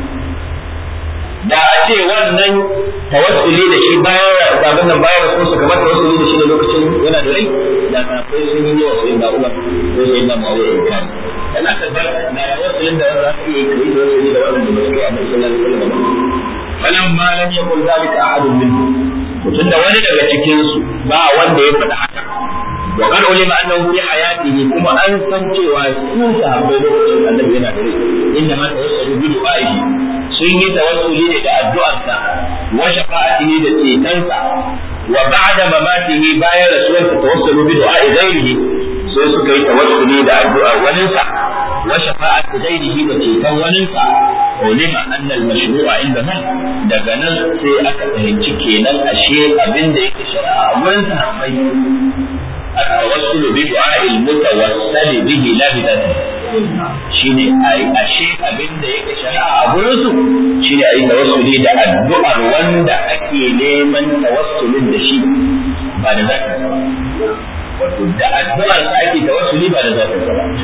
da a ce wannan tawassuli da shi bayan babin nan bayan wasu su kamar tawassuli da shi da lokacin yana da rai da kafai sun yi wa sayyidina Umar ko sayyidina Muawiya in kan yana tabbar da tawassulin da za su iya yi da tawassuli da wannan da ba su yi a sallallahu alaihi wasallam falamma lam yakul zalika ahadun minhum mutum da wani daga cikin su ba wanda ya faɗa haka wa qad ulima annahu fi hayatihi kuma an san cewa su sahabbai lokacin annabi yana da rai inda ma tawassalu bi du'a'ihi sun yi tawassuli ne da addu'arsa wa shafa'atihi da cetonsa wa ba'da mamatihi bayan rasuwarsa tawassalu bi du'a'i ghairihi sai suka yi tawassuli da addu'ar waninsa wa shafa'ati ghairihi da ceton waninsa ulima anna al-mashru'a indahum daga nan sai aka fahimci kenan ashe abin da yake shari'a a wurin sahabbai التوسل بدعاء المتوسل به لا بذاته shine a ashe abin da yake shari'a a gurin su shine ayi tawassuli da addu'ar wanda ake neman tawassulin da shi ba da zakin sa ba wato da addu'ar sa ake tawassuli ba da zakin sa ba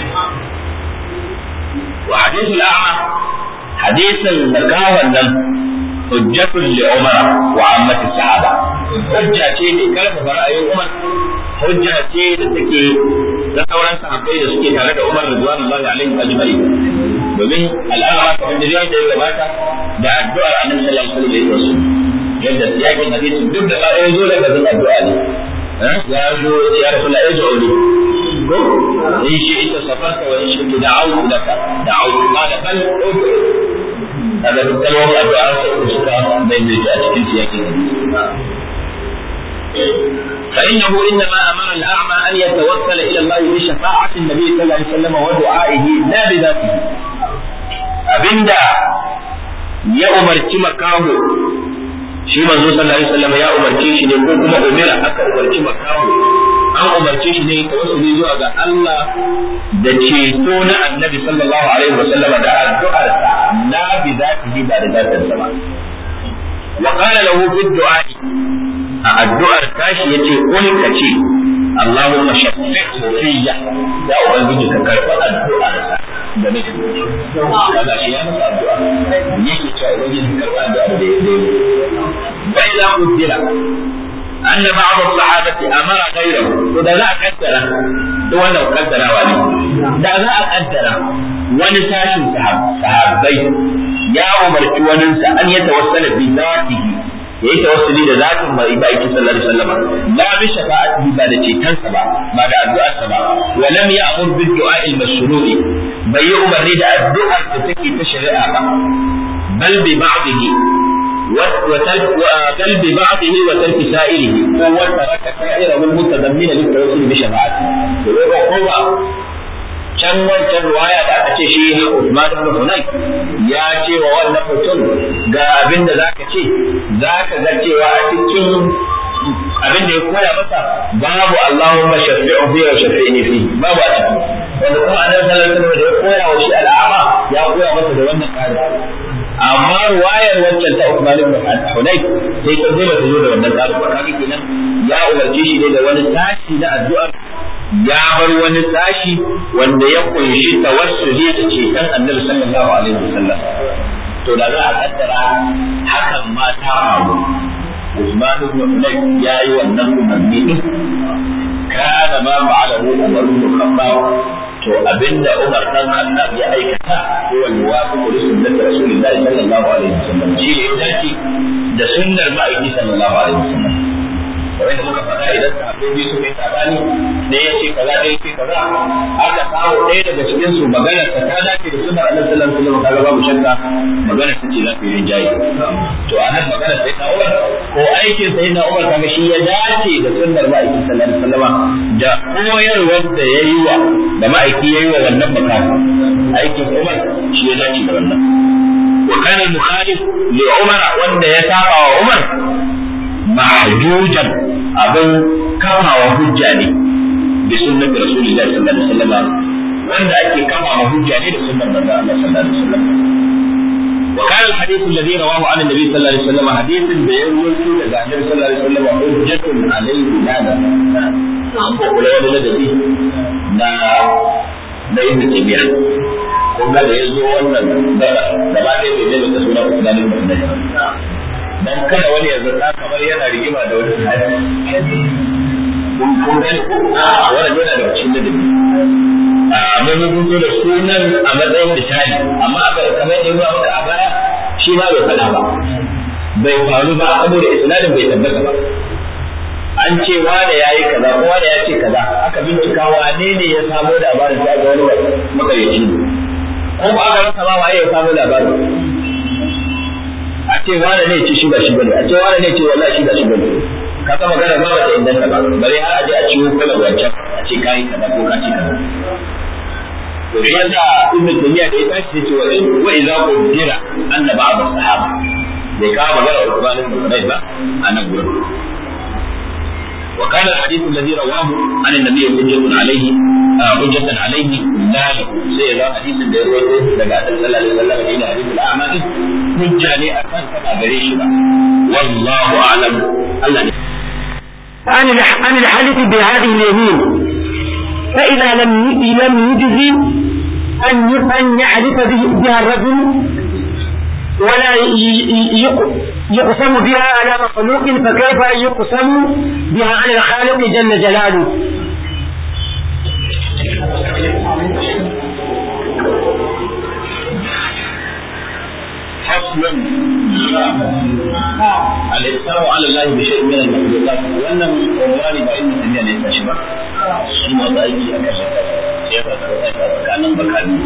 wa hadithul a'ma hadisin makawan nan hujjatul li umar wa ammati sahaba hujja ce ne karfafa ra'ayin umar hujja ce da take da sauran sahabbai da suke tare da umar radiyallahu alaihi ajma'in domin al'amara ta wanda zai da gabata da addu'ar annabi sallallahu alaihi wasallam yadda yakin hadisi duk da ba ya zo daga zan addu'a ne ya zo ya rasulullah ya zo ne ko in shi ita safarka wa in shi da'awtu laka da'awtu qala bal ud'u kaga duk kalmomin addu'a sai suka maimaita a cikin siyakin فإنه إنما أمر الأعمى أن يتوسل إلى الله بشفاعة النبي صلى الله عليه وسلم ودعائه لا بذاته أبندا يا أمر مكاهو shi manzo sallallahu alaihi wasallam ya umarce shi ne ko kuma umira aka umarci makamu an umarce shi ne tawassuli zuwa ga Allah da ceto na annabi sallallahu alaihi wasallam da addu'ar sa la bi zatihi ba da zatin sa ba wa qala lahu fi du'a a addu'ar tashi yace kun ka ce Allahumma shaffi'hu fiyya ya ubangiji ka karba addu'ar sa da nake kaga shi ya masa addu'a yake cewa ubangiji ka karba addu'ar da ya yi فإذا قدر أن بعض الصحابة أمر غيره وده لا قدر ده ولا قدر ولا ده لا قدر ونساش صحابي يا عمر وننسى أن يتوسل بذاته ya yi tawassuli da zatin mai ba yake sallallahu alaihi wasallam la bi shafa'atihi ba da cetonsa ba ba da addu'arsa ba wa lam ya'mur bi du'a al-mashru'i bai yi umarni da addu'ar da take ta shari'a ba bal bi ba'dihi بل ببعضه وترك سائره هو ترك سائره المتضمن للتوسل بشفاعته هو can wancan ruwaya da aka ce shi Usman ibn Hunay ya ce wa wannan mutum ga abin da zaka ce zaka ga cewa a cikin abin da ya koya masa babu Allahumma shafi'u fi wa shafi'ni fi babu a ciki wanda kuma annabi sallallahu alaihi wasallam da ya koya wa shi al'ama ya koya masa da wannan kare amma ruwayar wancan ta Uthman ibn Hunayf sai ta zo ta zo da wannan tsari ba kaga kenan ya umarce shi ne da wani tashi na addu'ar ya bar wani tashi wanda ya kunshi tawassuli da ceton Annabi sallallahu alaihi wasallam to da za a kaddara hakan ma ta faru Usman ibn Hunayf ya yi wannan umarni din kana ma fa'alahu Umar ibn Khattab to abinda Umar dan Khattab ya aikata ko wani wasu da sunnat Rasulullah sallallahu alaihi wasallam shi ne dace da sunnar ma'aiki sallallahu alaihi wasallam kamar da muka faɗa idan sahabbai biyu suka yi sabani ɗaya ya ce kaza ɗaya ya ce kaza aka samu ɗaya daga cikin su magana ta ta dace da sunnar Annabi sallallahu alaihi wasallam kaga babu shakka magana ta ce za ta yi rinjaye to anan magana sai na Umar ko aikin sai na Umar kaga shi ya dace da sunnar ma'aiki sallallahu alaihi wasallam da koyarwar da ya yi wa da ma'aiki ya yi wa wannan bukata aikin Umar shi ya dace da wannan wa kana al-mukhalif li Umar wanda ya saba wa Umar mahjujan abin kamawa hujja ne bi sunnati rasulillahi sallallahu alaihi wasallam wanda ake kamawa hujja ne da sunnar manzo Allah sallallahu alaihi wasallam وكان الحديث الذي رواه عن النبي صلى الله عليه وسلم حديث بيروي daga النبي صلى الله عليه وسلم حجة عليه لا an ko kula wani ladabi na na ibn tabiya kun ga da yazo wannan gaba gaba ɗaya bai zai da suna Usman ibn Hunayf dan kada wani ya zata kamar yana rigima da wani sahabi kun kun gani ko a wannan yana da cikin ladabi a mun mun zo da sunan a matsayin misali amma aka kamar yadda ruwa maka a baya shi ma bai faɗa ba bai faru ba saboda isnadin bai tabbata ba an ce wane ya yi kaza ko wane ya ce kaza aka bincika wane ne ya samo labarin sai ga wani makayyaci ne ko ba aka rasa ba waye ya samo labarin a ce wane ne ce shi ba shi bane a ce wane ne ce wallahi shi ba shi bane ka ga magana ba ta inganta ba bare har a je a ciwo kala wancan a ce kai kaza ko ka ce kaza to shi yasa ibnu taymiya da ya tashi ce wa in wa idza qudira anna ba'd as-sahaba bai kawo magana Uthman ibn Hunayf ba a nan gurin وكان الحديث الذي رواه عن النبي حجة عليه حجة عليه لا له سيدا حديث الذي رواه لك صلى الله عليه وسلم إلى حديث الأعمال حجة لأكان كما بريش والله أعلم الله عن الحلف بهذه اليمين فإذا لم لم يجزي أن أن يحلف بها الرجل ولا يقسم بها على مخلوق فكيف يقسم بها على الخالق جل جلاله فصل الإقسام على الله بشيء من المخلوقات وأن عنوان بأن الدنيا ليس شبه ثم ضعيف أكثر كيف كان بكاني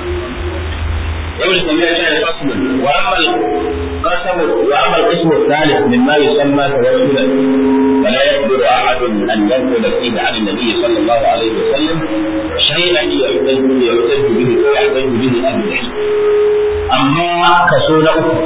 ابن تيمية كان فصل وأما القسم وأما القسم الثالث مما يسمى توسلا فلا يقدر أحد أن ينقل فيه عن النبي صلى الله عليه وسلم شيئا يحتج يحتج به ويحتج به أهل العلم amma kaso na uku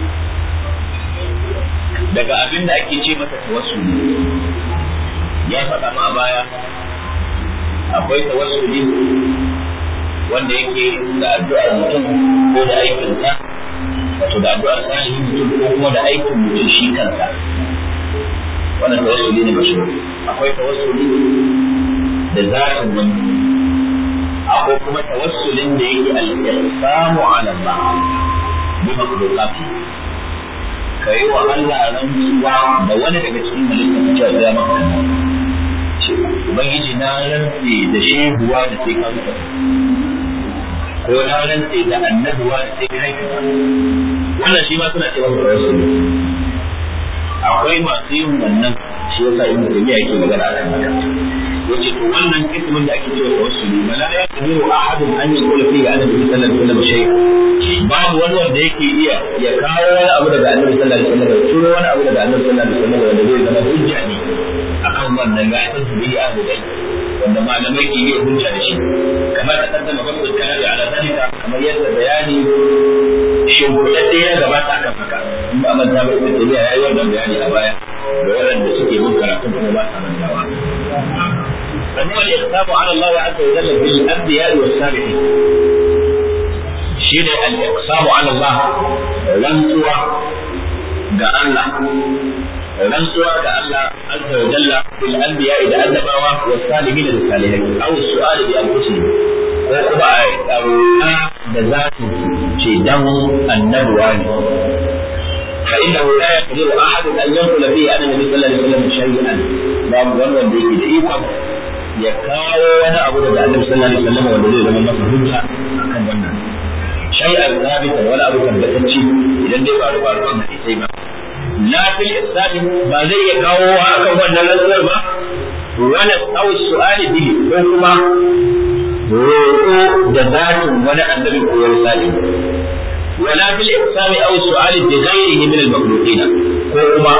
daga abin da ake ce masa tawassuli ya faɗa ma a baya akwai tawassuli wanda yake da addu'ar mutum ko da aikinsa wato da addu'ar salihin mutum ko kuma da aikin mutum shi kansa wannan tawassuli ne mashi akwai tawassuli da zatin wani akwai kuma tawassulin da yake al-ihsanu ala Allah bi makhluqati kai wa Allah rantsuwa da wani daga cikin halittun cewa ya maka ubangiji na rantse da shehuwa da sai ka mutu ko na rantse da annabuwa da sai kai ka wannan shi ma suna cewa tawassuli akwai masu yin wannan shi yasa ibnu taymiya yake magana akan haka yace to wannan ismin da ake cewa tawassuli bala ya kadiru ahadun an yaqula fihi annabi sallallahu alaihi wasallam shay babu wani wanda yake iya ya kawo wani abu daga annabi sallallahu alaihi wasallam turo wani abu daga annabi sallallahu alaihi wasallam wanda zai zama hujja ne akan wannan ga ta bihi ahlu dai wanda malamai ke iya hujja da shi kamar ta kaddama babu kalari ala zalika kamar yadda bayani shimfiɗaɗɗe ya gabata akan haka in ba manta ba ibn tabiya yayi wannan bayani a baya da waɗanda suke bin karatu kuma ba sa mantawa فهو الإقسام على الله عز وجل بالأنبياء والصالحين شيء الإقسام على الله رنسوة الله رنسوة الله عز وجل بالأنبياء إذا أنبوا والصالحين للصالحين أو السؤال بأنفسهم ko kuma a ɗauka da za su ce dan annabuwa ne فإنه لا يقدر أحد أن ينقل فيه أن النبي صلى الله عليه وسلم شيئا باب wannan da yake da ikon ya kawo wani abu daga annabi sallallahu alaihi wasallam wanda zai zama masa hujja akan wannan shay'an zabita wani abu tabbatacce idan dai ba ruwa ruwan hadisai ba la fil islam ba zai iya kawo akan wannan rantsuwar ba wala aw su'ali bihi ko kuma roƙo da zatin wani annabi ko wani salihi ولا في الإقسام أو السؤال بغيره من المخلوقين كوما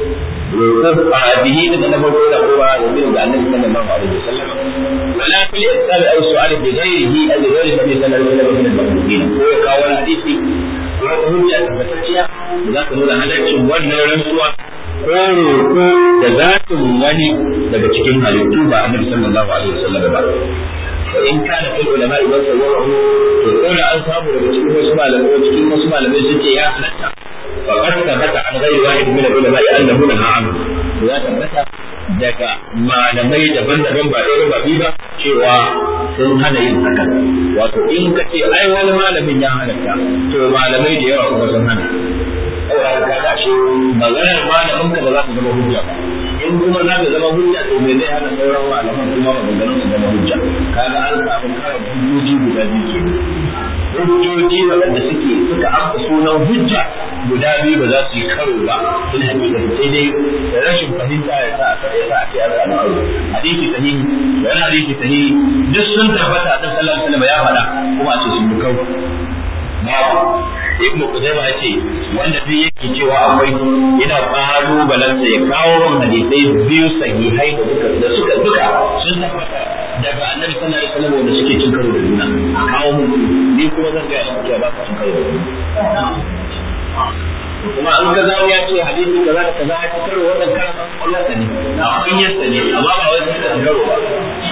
به من المخلوقين هو يؤمن بأن النبي صلى الله عليه وسلم ولا في الإقسام أو السؤال بغيره أو بغير النبي صلى الله عليه وسلم من المخلوقين هو كاونا حديثي wata hujja tabbatacciya da za ka nuna halaccin wannan rantsuwa ko roƙo da zatin wani daga cikin halittu ba annabi sallallahu alaihi wasallam ba وإن كان في العلماء من صوره يقول أن صابوا لبسكين وسمع لم وسكين وسمع لم يسجي يا حلتا فقد ثبت عن غير واحد من العلماء أنه نهى عنه ويا ثبت daga malamai daban-daban ba ɗaya ba biyu ba cewa sun hana yin hakan wato in ka ce ai wani malamin ya halatta to malamai da yawa kuma sun hana saboda ka ga shi maganar malamin ka ba za ta zama hujja ba in kuma za ta zama hujja to me zai hana sauran malaman kuma maganganun su zama hujja kaga an samu kara hujjoji guda biyu ke hujjoji waɗanda suke suka amsa sunan hujja guda biyu ba za su yi karo ba in hakika sai dai rashin fahimta ya sa aka ya sa ake an samu karo hadisi sahihi wani hadisi sahihi duk sun tabbata a sallallahu alaihi wasallam ya faɗa kuma a ce sun bi karo babu ibn Qudayma yace wanda duk yake cewa akwai yana kalubalansa ya kawo min hadisai biyu sahihai da duka da suka duka sun tabbata daga Annabi sallallahu alaihi wasallam wanda suke cin karo da juna a kawo mun ni kuma zan ga muku cewa ba ka cin karo da juna kuma an ga zamu ya ce hadisi kaza da kaza ya karo wannan karan Allah ta ne na kunyarsa ne amma ba wai sai da karo ba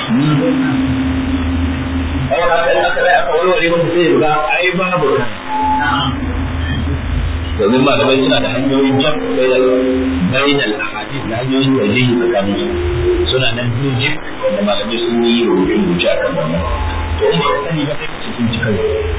Kawai haka in aka rai aka warware masa sai ya ga ai babu kan domin malamai suna da hanyoyin jam bainal ahadith da hanyoyin wajihi tsakanin su suna nan birjik da malamai sun yi rubuce rubuce a kan wannan to in ba ka sani ba sai ka cikin cikin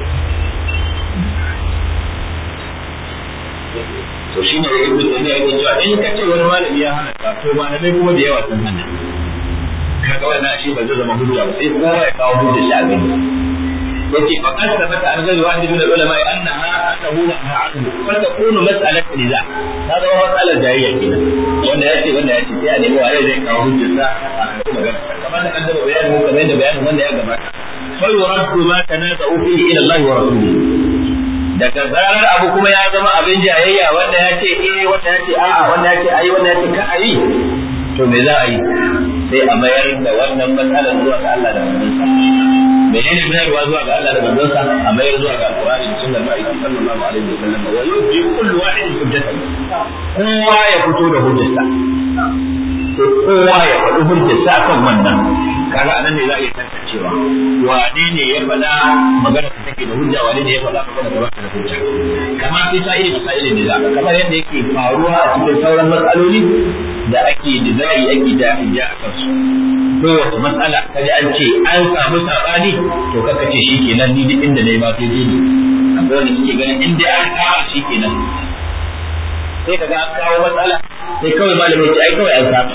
to shi ne ibn taymiya yake cewa in ka ce wani malami ya hana ka to malamai kuma da yawa sun hana kaga wannan shi ba zai zama hujja ba sai kowa ya kawo hujja shi a gani yace fa qad sabata an ghayr wahid min al-ulama annaha annahu naha anhu fa takunu mas'alat niza hada wa mas'alar jahiliya kenan wanda yace wanda yace sai a nemi waye zai kawo hujjarsa a kan magana kamar da kaddara bayanin kamar da bayanin wanda ya gabata fa yuraddu ma tanaza'u fihi ila Allah wa rasulihi daga zarar abu kuma ya zama abin jayayya wanda ya ce eh wanda ya ce a'a wanda ya ce ayi wanda ya ce ka ayi to me za a yi sai a mayar da wannan matsalar zuwa ga Allah da manzonsa menene mayarwa zuwa ga Allah da manzonsa a mayar zuwa ga Alqur'ani sunnar ma'aiki sallallahu alaihi wa sallam wa yuji kullu wahidin hujjatan kowa ya fito da hujjarsa to kowa ya faɗi hujjarsa kan wannan kaga anan ne za a iya tantancewa wane ne ya faɗa magana ta take da hujja wane ne ya faɗa magana ta bata da hujja kama fi sa'ili da sa'ili ne za kamar yadda yake faruwa a cikin sauran matsaloli da ake da za'i ake da hujja a kansu kowace matsala kaji an ce an samu sabani to kaka ce shi kenan ni duk inda nayi ma sai dai ni akwai wanda suke ganin in dai an kama shi kenan sai kaga an kawo matsala sai kawai malamin ce ai kawai an samu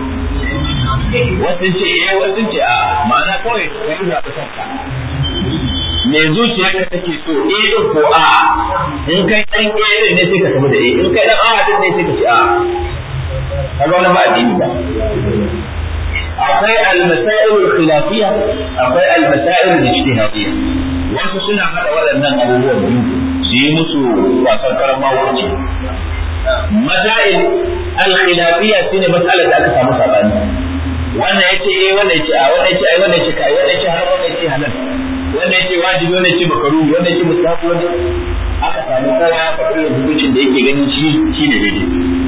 wasu ce eh wasu ce a ma'ana kawai ka yi zaɓi kanka me zuciyarka take so eh din ko a in kai dan eh ne sai ka tafi da eh in kai dan a din ne sai ka ce a kaga wani ba addini ba akwai al-masail al-khilafiyya akwai al-masail al-ijtihadiyya wasu suna hada waɗannan abubuwan biyu su yi musu wasan karama wuce masail al-khilafiyya shine mas'alar da aka samu sabani wannan yace eh wannan yace a wannan yace ai wannan yace kai wannan yace har wannan yace halal wannan yace wajibi wannan yace makaruhi wannan yace mustahabi wannan aka samu kowa ya faɗi hukuncin da yake ganin shi shine daidai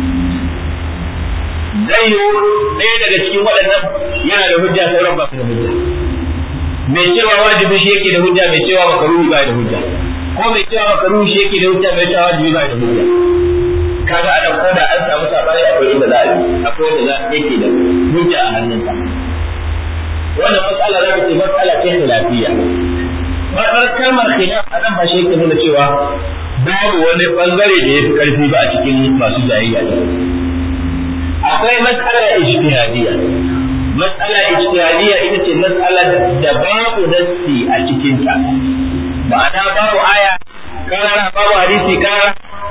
zai yi ɗaya daga cikin waɗannan yana da hujja sauran ba su da hujja mai cewa wajibi shi yake da hujja mai cewa makaruhi ba da hujja ko mai cewa makaruhi shi yake da hujja mai cewa wajibi ba da hujja kaga ana ko da an samu sabani akwai inda za a yi akwai wanda za yake da hujja a hannunsa wannan matsala za ta ce matsala ce khilafiyya Matsar kalmar khilaf a nan ba shi yake nuna cewa babu wani bangare da ya fi karfi ba a cikin masu jayayya akwai matsala ijtihadiyya matsala ijtihadiyya ita ce matsalar da babu nassi a cikin ta ma'ana babu aya karara babu hadisi karara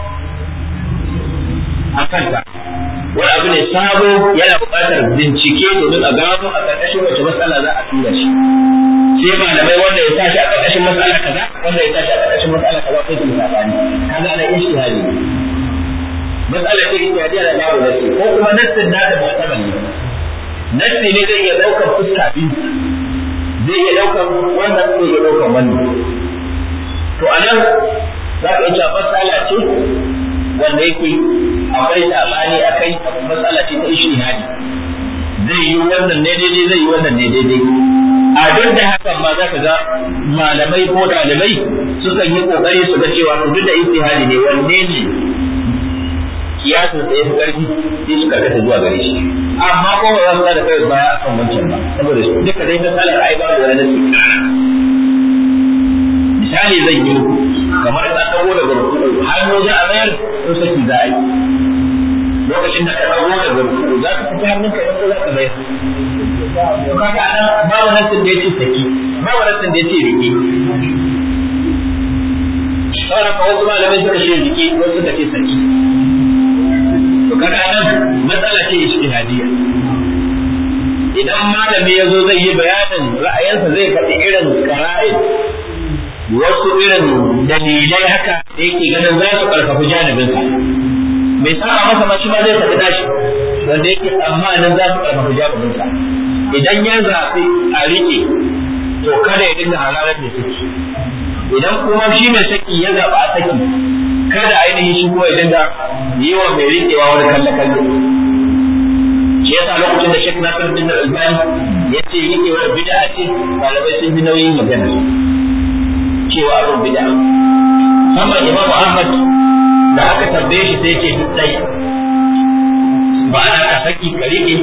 a kanta wani abu ne sabo yana buƙatar bincike domin a gano a ƙarƙashin wace matsala za a tura shi sai malamai wanda ya tashi a ƙarƙashin matsala kaza wanda ya tashi a ƙarƙashin matsala kaza sai su sabani kaga ana ijtihadi matsalar ce ijtihadiyya da babu nassi ko kuma nassin na da mu'tabar ne nassi ne zai iya ɗaukar fuska biyu zai iya ɗaukar wannan zai iya ɗaukar wannan to anan za ka iya matsala ce wanda yake akwai sabani akai matsala ce ta ishtihadi zai yi wannan ne daidai zai yi wannan ne daidai a duk da hakan ma za ka ga malamai ko ɗalibai sukan yi kokari su ga cewa to duk da ijtihadi ne wanne ne kiyasin da ya fi ƙarfi sai su karkata zuwa gare shi amma ko ba za su da kai baya a kan wancan ba saboda duka dai matsalar ai ba da wani misali zan yi kamar ka dago daga rukuku hannu za a mayar ko saki za a yi lokacin da ka dago daga rukuku za ka fita hannunka in ko za ka mayar to kaga anan babu nassin da yace saki babu nassin da yace rike sauran ka wasu malamai suka ce rike wasu suka ce saki to kaga nan matsala ce ijtihadiyya idan malami ya zo zai yi bayanin ra'ayinsa zai faɗi irin qara'id wasu irin dalilai haka da yake ganin za su karfafi janibinsa mai saba masa ma shi ma zai faɗi nashi wanda yake tsammanin za su karfafi janibinsa idan ya zafi a riƙe to kada ya dinga hararar da suke idan kuma shi mai saki ya zaɓa a saki kada ainihin shi kuma ya dinga yi wa mai riƙewa wani kalle kalle shi yasa lokacin da Sheikh Nasir bin Albani ya ce riƙewar bid'a ce malamai sun ji nauyin magana cewa abin bid'a musamman Imam Ahmad da aka tambaye shi sai ce duk dai ba ana ka saki ka riƙe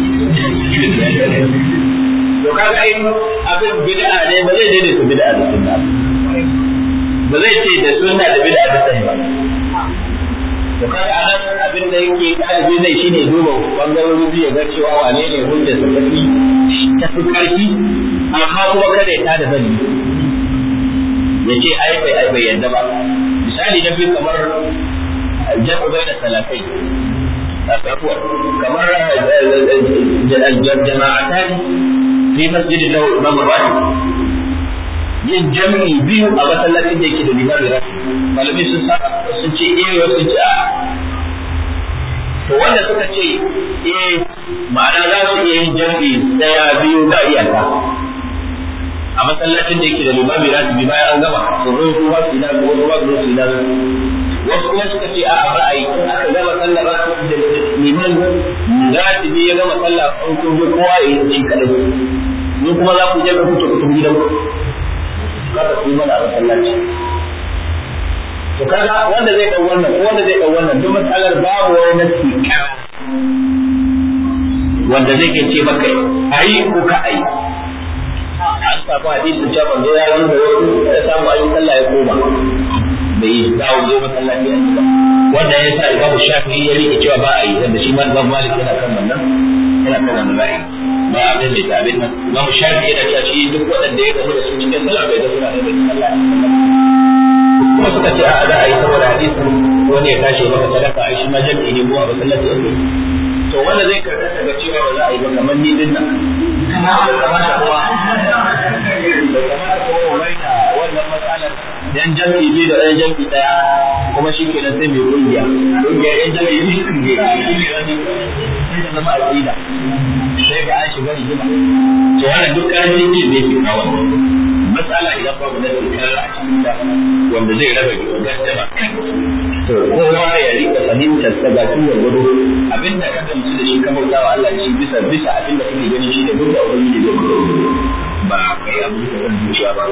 to kaga ai abin bid'a ne ba zai daidaita bid'a da sunna ba zai ce da sunna da bid'a da sai ba to kaga anan abin da yake dalibi zai shine duba bangarorin biyu ga cewa wane ne hujjar sa tafi ta fi karfi amma kuma kada ya tada zani ya ce ai bai ai bai yadda ba misali na biyu kamar jam'u bai da salatai kamar jama'atan fi masjidin lahu imam rahim yin jami'i biyu a masallacin da yake da limami rafi malami sun sa sun ce eh wasu sun ce a to wanda suka ce eh ma'ana za su iya yin jami'i daya biyu ga iyaka a masallacin da yake da limami rafi bayan an gama su zo su ba su ina ko su ba su su ina wasu kuma suka ce a ra'ayi in aka gama sallah ba da liman ratibi ya gama sallah an kun je kowa ya yi kadai ni kuma za ku je ka fito ku tafi gidan kada ku yi mana a masallaci to kaga wanda zai dau wannan ko wanda zai dau wannan duk matsalar babu wani nasi kara wanda zai ke ce maka ayi ko ka ayi an samu hadisin cewa manzo ya yi da wasu ya samu ayi sallah ya koma bai yi dawo zo masallaci a ba wanda ya sa imamu shafi'i ya rike cewa ba a yi wanda shi ma imam malik yana kan wannan yana kan wannan ra'ayi ba a mai mai abin nan imamu shafi'i yana cewa shi duk waɗanda ya gamu da su cikin sallah bai ga suna da sallah kuma suka ce a za a yi saboda hadisin wani ya tashi maka sadaka a shi ma jami'i ne ko a masallaci ake to wanda zai karɓa daga cewa ba za a yi ba kamar ni din nan bai kamata kuma bai kamata kuma raina wannan matsalar yan jami'i biyu da ɗan jami'i ɗaya kuma shi ke sai mai kungiya kungiya yan jami'i biyu sun ge sai da zama aƙida sai ga an shiga rigima to wannan duk ƙarfin ne zai fi kawo matsala idan babu na tsakar a cikin ta wanda zai raba gaddama to kowa ya rika fahimtar sa ga tuwar gudu abinda ka gamsu da shi ka bauta wa Allah shi bisa bisa abinda kake ganin shi da duk da ubangiji zai ba kai abin da kan zuciya ba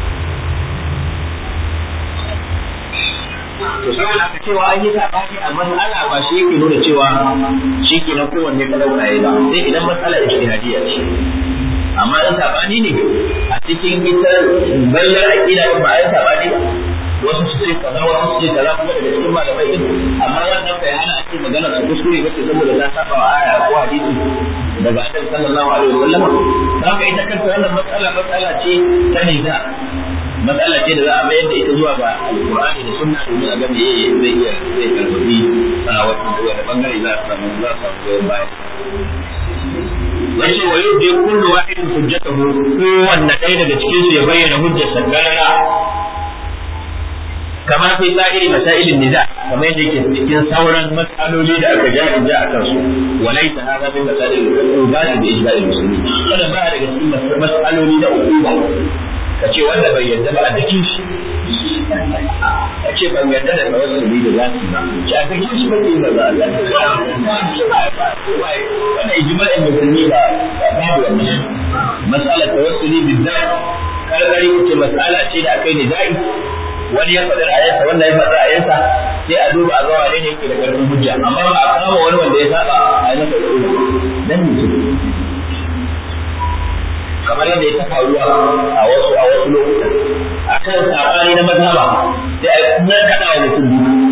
to saboda aka cewa an yi sabani a matsala ba shi yake nuna cewa shi ke na kowanne ka dauka yayi ba sai idan matsala ijtihadiyya ce amma in sabani ne a cikin ita bayyar aqida ba ai sabani ba wasu su ce kaza wasu su ce kaza kuma daga cikin malamai din amma wannan bai hana a ce magana su kuskure ba ce saboda ta saba wa aya ko hadisi daga annabi sallallahu alaihi wasallam haka ita kanta wannan matsala matsala ce ta nida matsala ce da za a mayar da ita zuwa ga alqur'ani da sunna domin a ga me zai iya zai karbi a wata bangare za a samu za a samu goyon baya yace wa yudi kullu wahidin hujjatahu kowanne ɗaya daga cikin su ya bayyana hujjarsa garara kama fi sa'iri masailin niza kamar yadda yake cikin sauran matsaloli da aka ja ja a kansu walaysa hadha min masail al-ubadi bi ijma'il muslimin wannan ba daga cikin matsaloli na uquba kace wanda bai yarda ba a dakin shi kace ban yarda da tawassuli da zaki ba ce a dakin shi bai yi ba Allah wannan ijma'in musulmi ba babu wannan mas'alar tawassuli bizzat kalmari ce mas'ala ce da akai ne zai wani ya faɗi ra'ayinsa wanda ya faɗi ra'ayinsa sai a duba a ga wane ne yake da ƙarfin hujja amma ba a kama wani wanda ya saba a yi masa hujja dan ne kamar yadda ya ta faruwa a wasu a wasu lokuta akan sabani na mazhaba sai a kuma kada wa mutum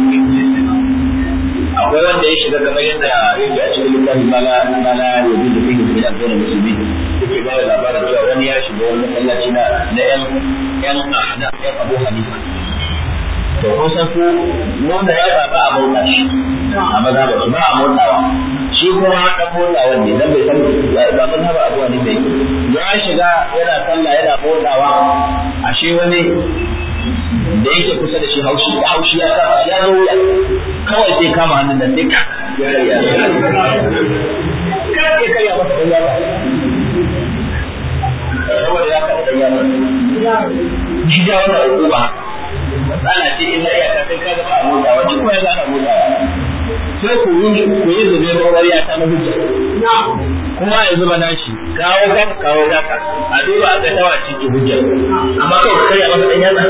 akwai wanda ya shiga kamar yadda yake a cikin littafin mala mala yanzu da fiye da al'adun musulmi yake ba da labarin cewa wani ya shiga wani masallaci na na yan yan na yan abu hanifa to kun san su nuna ya ba a motsa shi a maza ba su ba a motsawa shi kuma dan motsawa ne dan bai san ba maza ba abuwa ne bai ya shiga yana sallah yana motsawa ashe wani da yake kusa da shi haushi haushi ya sa ya zo wuya kawai sai kama hannun da sai ka ya karya ka ke karya masa dan yaba saboda ya karya dan yaba shi ja wannan hukuma matsala ce illa iyaka kai ka gaba a motsawa shi kuma ya ga ana motsawa sai ku yi ku yi zube ƙwarya ta na hujja kuma ya zuba nashi kawo gaka kawo gaka a duba a ga tawa ciki hujja amma kawai kai a masa ɗan yana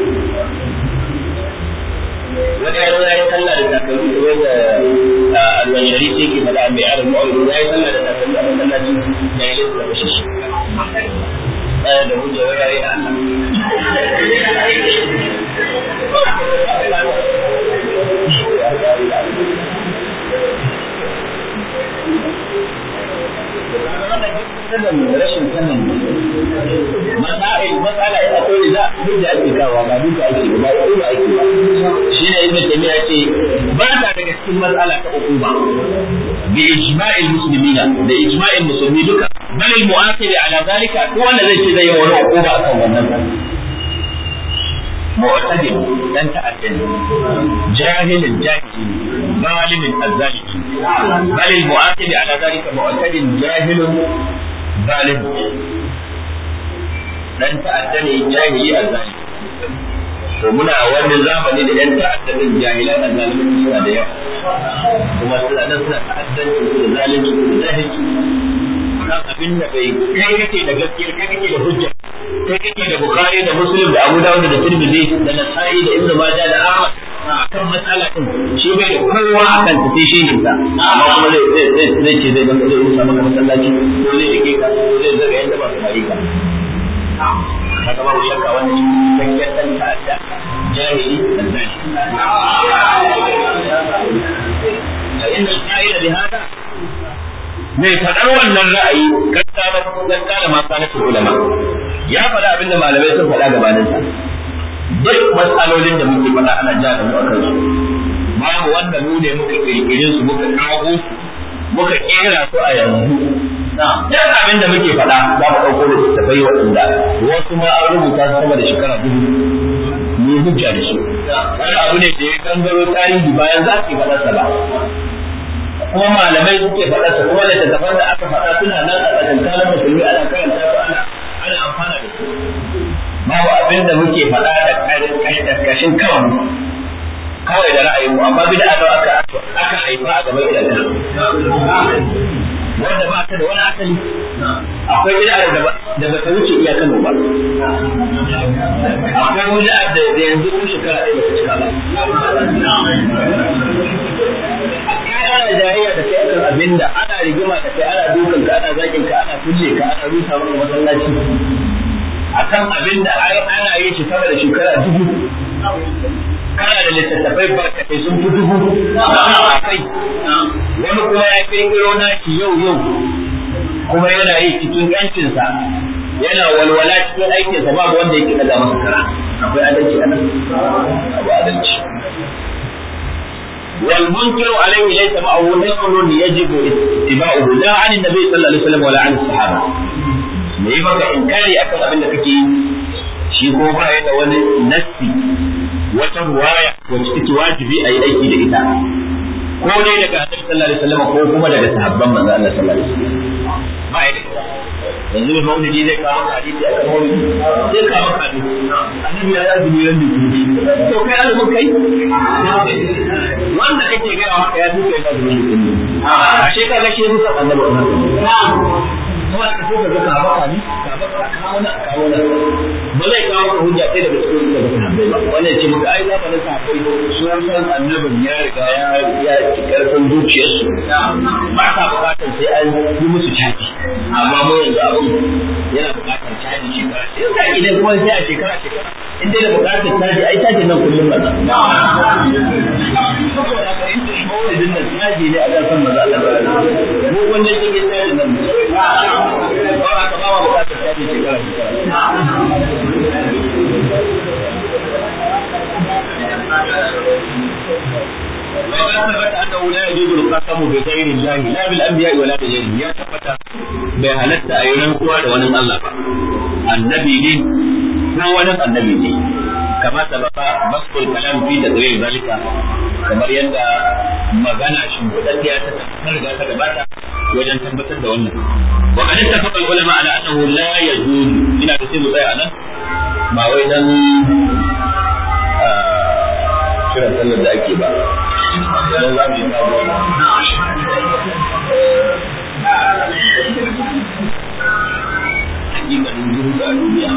wani ya zo ya yi sallah da takalmi da wanda alwan shari'a yake faɗa mai arin ma'aurin ya yi sallah da takalmi a masallaci ya yi lissa da shi ɗaya da hujja wai ya yi na sanin rashin sanin masail matsala ina ko da hujja ake kawo ba duka ake ba ba ba ake ba shi ne ibn taymiya ce ba ta daga cikin matsala ta hukuma bi ijma'il muslimina da ijma'il musulmi duka bal al mu'akhir ala zalika ko wanda zai ce zai yi wani hukuma akan wannan معتدل لن تأتل جاهل جاهل ظالم الظالم بل المؤاخذ على ذلك معتدل جاهل ظالم لن تأتل جاهلي الظالم to muna wani zamani da yan ta'addadin jahilan da zalimin suna da yawa kuma suna nan suna ta'addanci su da zalunci su da jahilci kan abin da bai kai kake da gaskiya kai kake da hujja kai kake da bukhari da muslim da abu dawud da tirmidhi da nasa'i da ibnu majah da ahmad akan matsala din shi bai da kowa akan ta sai shi ne sa amma kuma zai zai zai ce zai baka zai rusa maka masallaci ko zai rike ka ko zai zaga yanda ba su yi ka haka babu shakka wannan cikakken dan ta'adda jahili dan zani inna al-qa'ila bi hada mai faɗar wannan ra'ayi gaskara ma sanatul ulama ya faɗa abin da malamai sun faɗa gabanin sa duk matsalolin da muke faɗa ana ja da mu akan su babu wanda mu ne muka kirkire su muka kago su muka kera su a yanzu duk abin da muke faɗa za mu ɗauko da tafai waɗanda wasu ma an rubuta su sama da shekara dubu mu hujja da su wani abu ne da ya gangaro tarihi bayan za su yi faɗarsa ba kuma malamai suke faɗa su kuma littattafan da aka faɗa suna nan a tsakankanin musulmi ana karanta su ana ana amfana da su babu abin da muke faɗa da kashin kanmu kawai da ra'ayinmu amma bid'a da aka aka haifa a gaban idanka wanda ba ta da wani asali akwai bid'a da da ba ta wuce iyakan ba akwai bid'a da yanzu ko shekara ɗaya ba ta cika ba ana jayayya da kai akan abinda ana rigima da kai ana dukan ka ana zakin ka ana kulle ka ana rusa maka masallaci akan abinda ai ana yin shi sama da shekara dubu kana da littattafai barkatai sun fi dubu a kai wani kuma ya kirkiro naki yau yau kuma yana yi cikin yancinsa yana walwala cikin aikinsa babu wanda yake daga masa kara akwai adalci a nan abu adalci والمنكر عليه ليس معه نقل يجب اتباعه لا عن النبي صلى الله عليه وسلم ولا عن الصحابه me yi maka inkari akan abin da kake yi shi ko ba ya da wani nassi wata ruwaya wacce take wajibi a yi aiki da ita ko dai daga annabi sallallahu alaihi wasallam ko kuma daga sahabban manzo Allah sallallahu alaihi wasallam ba ya da yanzu mai maulidi zai kawo maka hadisi a kan maulidi zai kawo maka hadisi annabi ya yi azumi ran da to kai azumin kai wanda kake gaya maka ya duka yana azumin mutum a shekara shi musa annabi kuma ka so ka ga ka baka ni ka baka kawo na kawo na ba zai kawo ka hujja sai daga cikin daga sahabbai ba wannan ce maka ai za ka na sahabbai sun san annabin ya riga ya ya ci karfin zuciyarsu ba sa bukatar sai an yi musu caji amma mu yanzu abin yana bukatar caji shekara sai ka idan kuma sai a shekara shekara in dai da bukatar caji ai caji nan kullum ba saboda ka in dai maulidin nan caji ne a kan san maza Allah ba mu wannan cikin caji nan ba ka ba wa bukatar caji shekara وقد ثبت انه لا يجوز القسم بغير الله لا بالانبياء ولا بغيرهم يا ثبت bai halatta a yi rantsuwa da wani Allah ba annabi ne ko wani annabi ne kama sababa baskul kalam fi da zai zalika kamar yadda magana shimfiɗaɗɗiya ta ta riga ta gabata wajen tabbatar da wannan wa kan ittafaqa ulama ala annahu la yajuz ina da sai mu tsaya anan ba wai dan kiran sallar da ake ba idan za mu yi kawo hakikanin zuhudu a duniya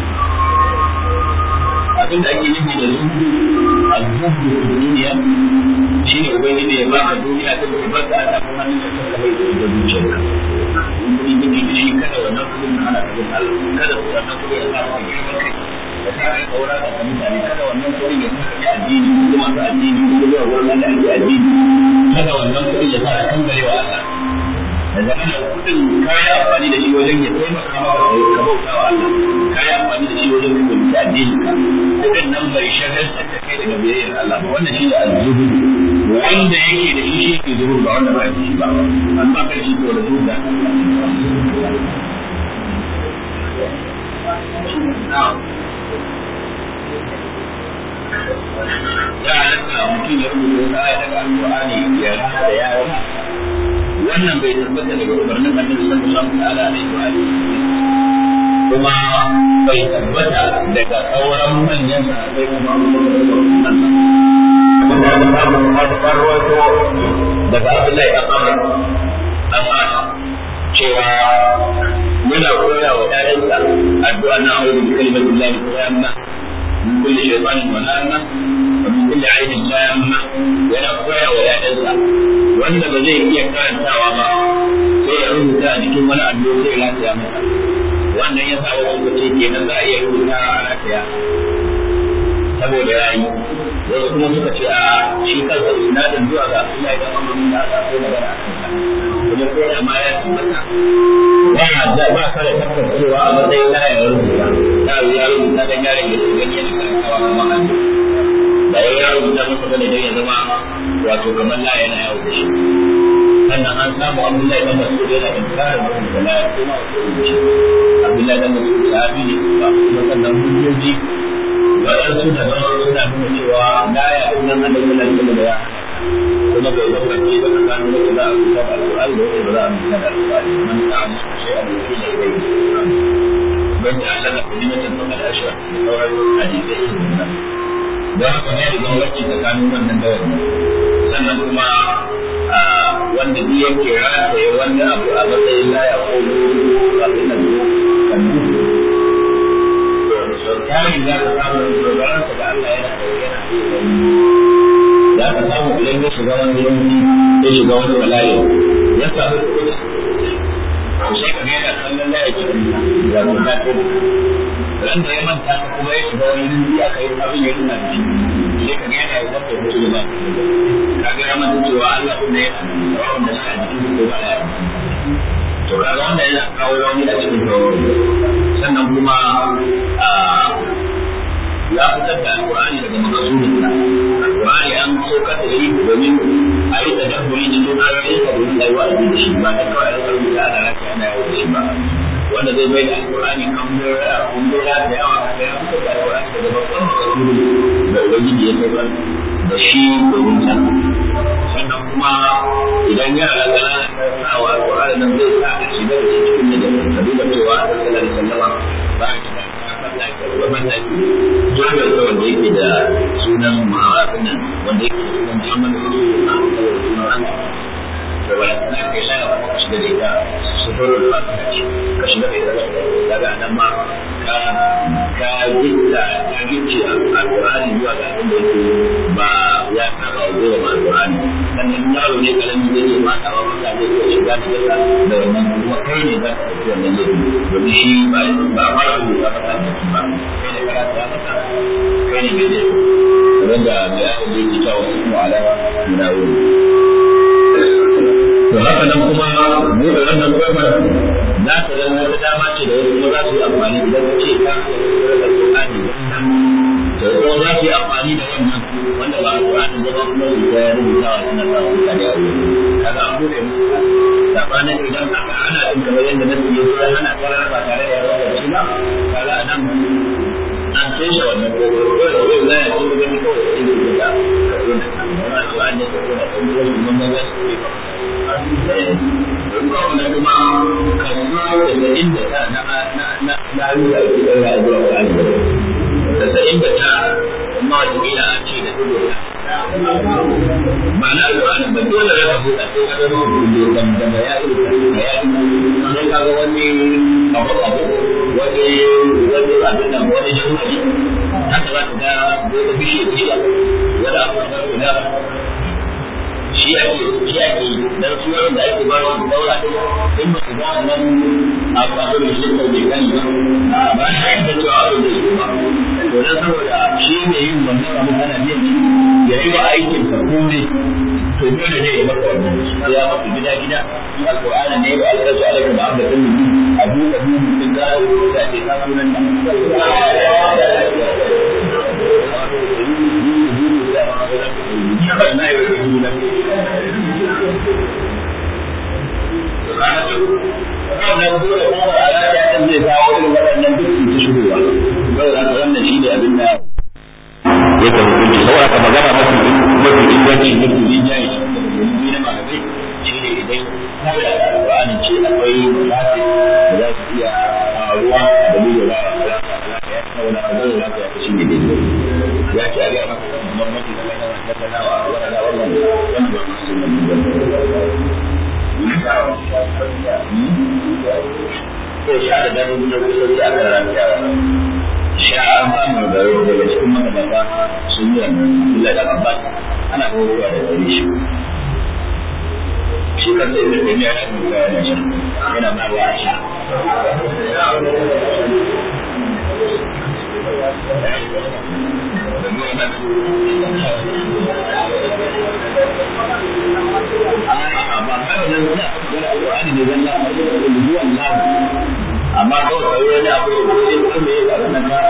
abinda ake nufi da zuhudu a zuhudu a duniya shi ne ubangiji ya baka duniya ta kuma baka a tafi hannun da ta kawai da zuciyarka in kuɗi kake da shi kada wannan kuɗin na hana ka bin Allah kada wannan kuɗin ya sa ka girma kai da sa kai kaura da ka mutane kada wannan kuɗin ya sa ka addini ko masu addini ko zuwa wurin da ake addini kada wannan kuɗin ya sa ka kangare wa Allah da zama kudin kayi amfani da shi wajen ya taimaka maka ka bauta wa Allah kayi amfani da shi wajen ka gudu addini ka kudin nan bai shagaltar da kai daga biyayyar Allah ba wannan shi ne azzuhu wanda yake da shi shi ke zuhur ba wanda ba shi ba an ba kai shi ko da zuwa ya halatta mutum ya rubuta aya daga alƙur'ani ya rasa da yawa wannan bai tabbata daga umarnin annabi sallallahu ta'ala alaihi wa kuma bai tabbata daga sauran manyan sahabbai kuma daga Abdullahi dan Amr dan As cewa muna koya wa ƴaƴansa addu'a na a'udhu bi kalimatillahi tamma min kulli shaytanin wa hamma wa min kulli ainin lamma yana koya wa ƴaƴansa wanda ba zai iya karantawa ba sai ya rubuta a cikin wani allo sai ya rataya masa wannan ya sa wasu ce kenan za a iya rubuta a rataya saboda ya yi wasu kuma suka ce a shi kansa sinadin zuwa ga Allah ya amma da aka so magana a kansa kuma ko da ma ya tabbata ba da ba ka da tabbacewa a matsayin na ya rubuta da ya rubuta dan yaron ya gani yana karantawa kamar hannu da ya rubuta masa bane dan ya zama wato kamar la yana yawo da shi sannan an samu Abdullahi dan Mas'ud yana inkarin wannan da la kuma rubuci Abdullahi dan Mas'ud sahabi ne ba kuma sannan hujjoji waɗansu da ban suna nuna cewa la ya sunan annabi sallallahu alaihi wasallam ya kuma bai bambance ba tsakanin wacce za a rubuta da alƙur'ani da wacce ba za a rubuta da alƙur'ani man ta'amma shay'an yakila ilayhi ban da Allah da kulimatin faqad ashra da sauran hadisai irin wannan don haka ne da wacce tsakanin wannan da wannan sannan kuma wanda duk yake rataye wani abu a matsayin laya ko abin nan kan tari za ka samu dogaransa da Allah yana da yana za ka samu idan ya shiga wani yanki ya shiga wani bala'i ya samu kuɗi to sai ka ga yana kallon laya cikin ya kuma ko ran da ya manta ka kuma ya shiga wani yanki aka yi abin ya tuna da shi sai ka ga yana yi wata mutu ba ka ga ya manta cewa Allah kuma ya rawan da shi a jikin ko ba ya to kaga wanda yana kawo rauni a cikin tawakkali sannan kuma ya fitar da alkur'ani daga makasurinsa alkur'ani an saukar da shi domin a yi da dabburi cikin ayoyin sa domin a yi wa'azi da shi ba ta kawai a rika rubuta ana rafi ana yawo da shi ba wanda zai bai da alkur'ani kambura kumbura da yawa da ya fitar da alkur'ani daga babban makasurin da ubangiji ya saukar da shi domin sa sannan kuma idan yara ƙanana ta sa wa alkur'ani nan zai sa a shiga da shi cikin da ka duba cewa a sallallahu alaihi wasallama ba a shiga wannan jirgin sa wanda yake da sunan ma'arafin nan wanda yake da sunan Muhammadu Rasulullah saboda sunan Allah da wani na kai laya ko ka shiga da ita sufurul fatiha ce ka shiga da ita daga nan ma ka ka gitta ka gicce alqur'ani zuwa ga abin da yake ba ya saba wa zuwa alqur'ani sannan yaro ne kalami zai iya mata wa mata zai iya shiga da ita da wannan kuma kai ne za ka tafi wannan laifi domin shi ba ba a fara rubuta masa da ba kai da karatu ya masa kai ne mai laifi wanda mai aka zai ji cewa wasu kuma alama guda wuri to haka nan kuma buɗe wannan kofar za ta zama wata dama ce da wasu kuma za su yi amfani idan ka ce ka da Qur'ani to kuma za su yi amfani da wannan wanda ba Qur'ani da ba kuma su ga rubutawa suna sa wuta da yawo kaga an buɗe musu sabanin idan aka hana din kamar yadda na yi ya hana karar ba tare da yawa da shi ba kaga a nan an sai shi wannan kofar ko da wani zai ci gani kawai sai da ita ka zo da wannan Qur'ani da ko da kuma wannan ba su yi ba wanda kuma kaso da inda ta na na na na ruwa ke ɗaura zuwa ga Allah da sa'in da ta amma wata kila a ce da dubu ma'ana alƙur'ani ba dole za ka buɗa sai ka zama kullu dan da ya yi da ya yi sai ka ga wani abu abu wani wani abin nan wani shugari haka za ka ga wani bishiya bishiya wani abu kamar guda shi ake shi ake dan su wanda ake ba su daura in ba su ga nan abu abin da shi ko bai gani ba ba shi da cewa abin da shi ba to dan saboda shi ne yin wannan abu kana biyan ya yi wa aikin ka kome to dole ne ya maka wannan sai ya maka gida gida in alqur'ani ne ba alƙazu alaikum da abda din abu abu din da ya ce ka sunan nan wannan dole kuma a ranar zai kawo irin waɗannan duk su shigowa saboda haka wannan shi ne abin da yake hukunci saboda ka magana mafi mafi inganci mafi rinjaye shi na malamai shi ne idan kawai da alƙur'anin ce akwai mafi da za su iya faruwa da dalilin da za a ya saboda ka zai za ka shi ne daidai ya ce a ga maka kamar mafi da kana da kana wa wannan wannan wannan ba su ne ko sha da daren da kusa sai aka rantsa sha an samu da daga cikin magabata sun yi wannan Abdullahi da Abbas ana kowa da gare shi shi kan sai da ne ya shi da ya shi yana ma ya sha amma kawai wani abu da zai kuma yi a wannan ka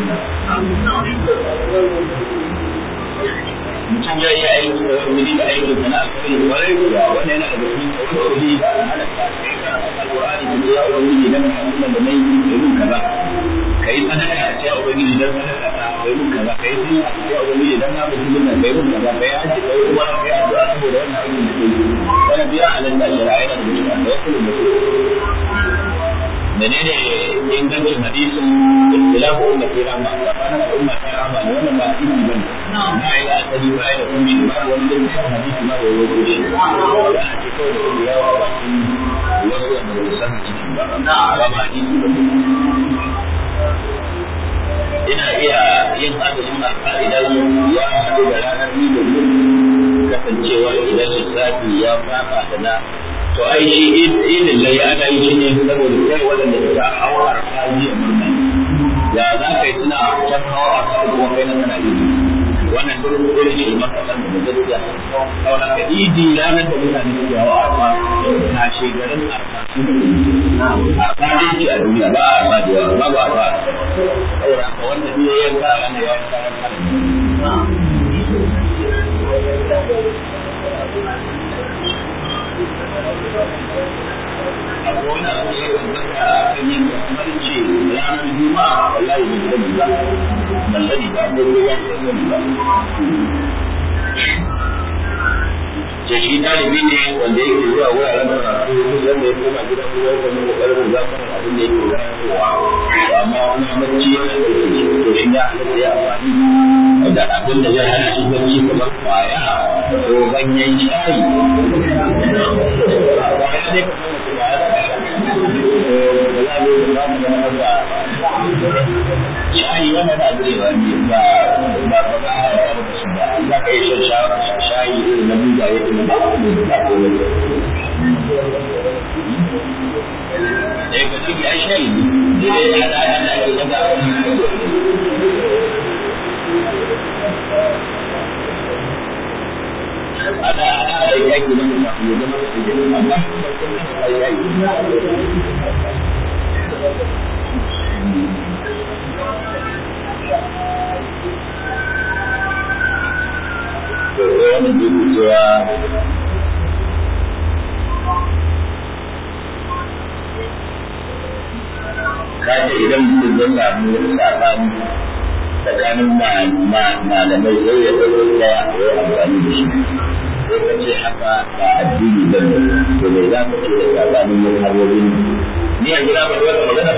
mutum ya yi aiki da wani wuri da aiki da na alkhairi kwarai kuwa wannan yana daga cikin tsauri da halatta kai ka alƙur'ani da ya wani wuri dan mutum da nayi da yin kaza kai sadaka a cikin ubangiji dan sadaka ta kai mun kaza kai sun a cikin ubangiji dan na mutum da kai mun kaza kai haji kai kuma kai addu'a saboda wannan aikin da kai wannan biya halatta shari'a yana da cikin da wasu da menene ingancin hadisin ikhtilafu ummati rahma tsakanin al'umma ta rahma ne wannan ba hadisi bane na yi asali ba da kuma shi ba wani da hadisi ma da wato shi da a ce kawai da kuma yawa ba shi wasu wanda ba su san hadisi ba ba ba hadisi ba ina iya yin azumin arfa idan ya haɗu da ranar ni da kasancewa idan lissafi ya fafa da na to ai shi idin lai ana yi shi ne saboda kai waɗanda suka hawa arfa jiya murna ya za ka yi suna can hawa arfa kuma kai na kana idi wannan duk irin shi maka san da gaskiya saboda ka idi ranar da mutane suke hawa arfa ka shegarin arfa su arfa dai ce a duniya ba arfa da yawa ba ba arfa saboda ka wanda duk ya yanka ranar ya yanka ranar akwai wani abu ya gambata a kan yin kamar ce ranar juma'a wallahi ban sani ba ban sani ba ko kowa ba sani ba ce shi ɗalibi ne wanda yake zuwa wuraren karatu wanda ya koma gida ko ya koma kokarin da zama abin da yake karantowa amma wani bacci ya ɗauke shi to shi ya halatta ya amfani da abin da zai hana shi bacci kamar kwaya ko ganyen shayi kwaya ne shayi wannan da zai ba ba ba ba ba ba za ka yi shan shayi irin na buga ya kuma ba ba ko ne eh ka ci ai shayi ne dai da da da ake daga ada ada ai yake nan da ya zama da amma ai ai wani dubu cewa kace idan mutum ya samu sabani tsakanin malamai sai ya ɗauki ɗaya a yi amfani da shi sai ka ce haka ba addini ba ne to bai za ka ce da tsakanin mazhabobin ni yanzu na faɗi wata magana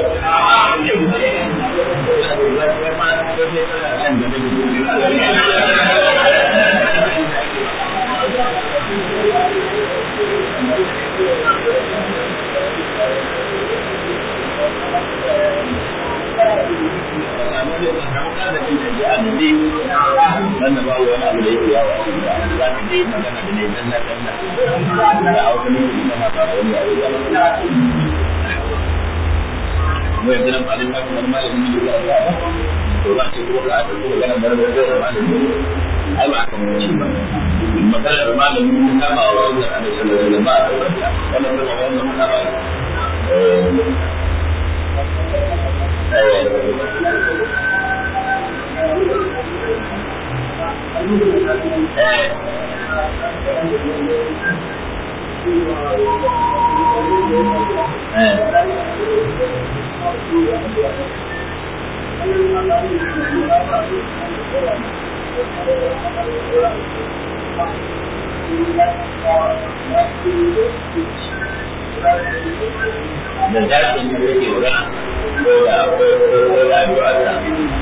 wanda ba wani abu da yake yawa za ka je magana da ne dan na dan na da hausa ne ke sama ba wani abu ba mu yanzu nan malin ba kuma malamin ne da ba to za ce ko ka ta ko magana da da da malami ai ba kan mu ba magana da malami ta kama wa wannan annabi sallallahu alaihi wasallam ba a wannan kuma wannan kuma ba eh da zafin da yake magana ko da ko da addu'a ta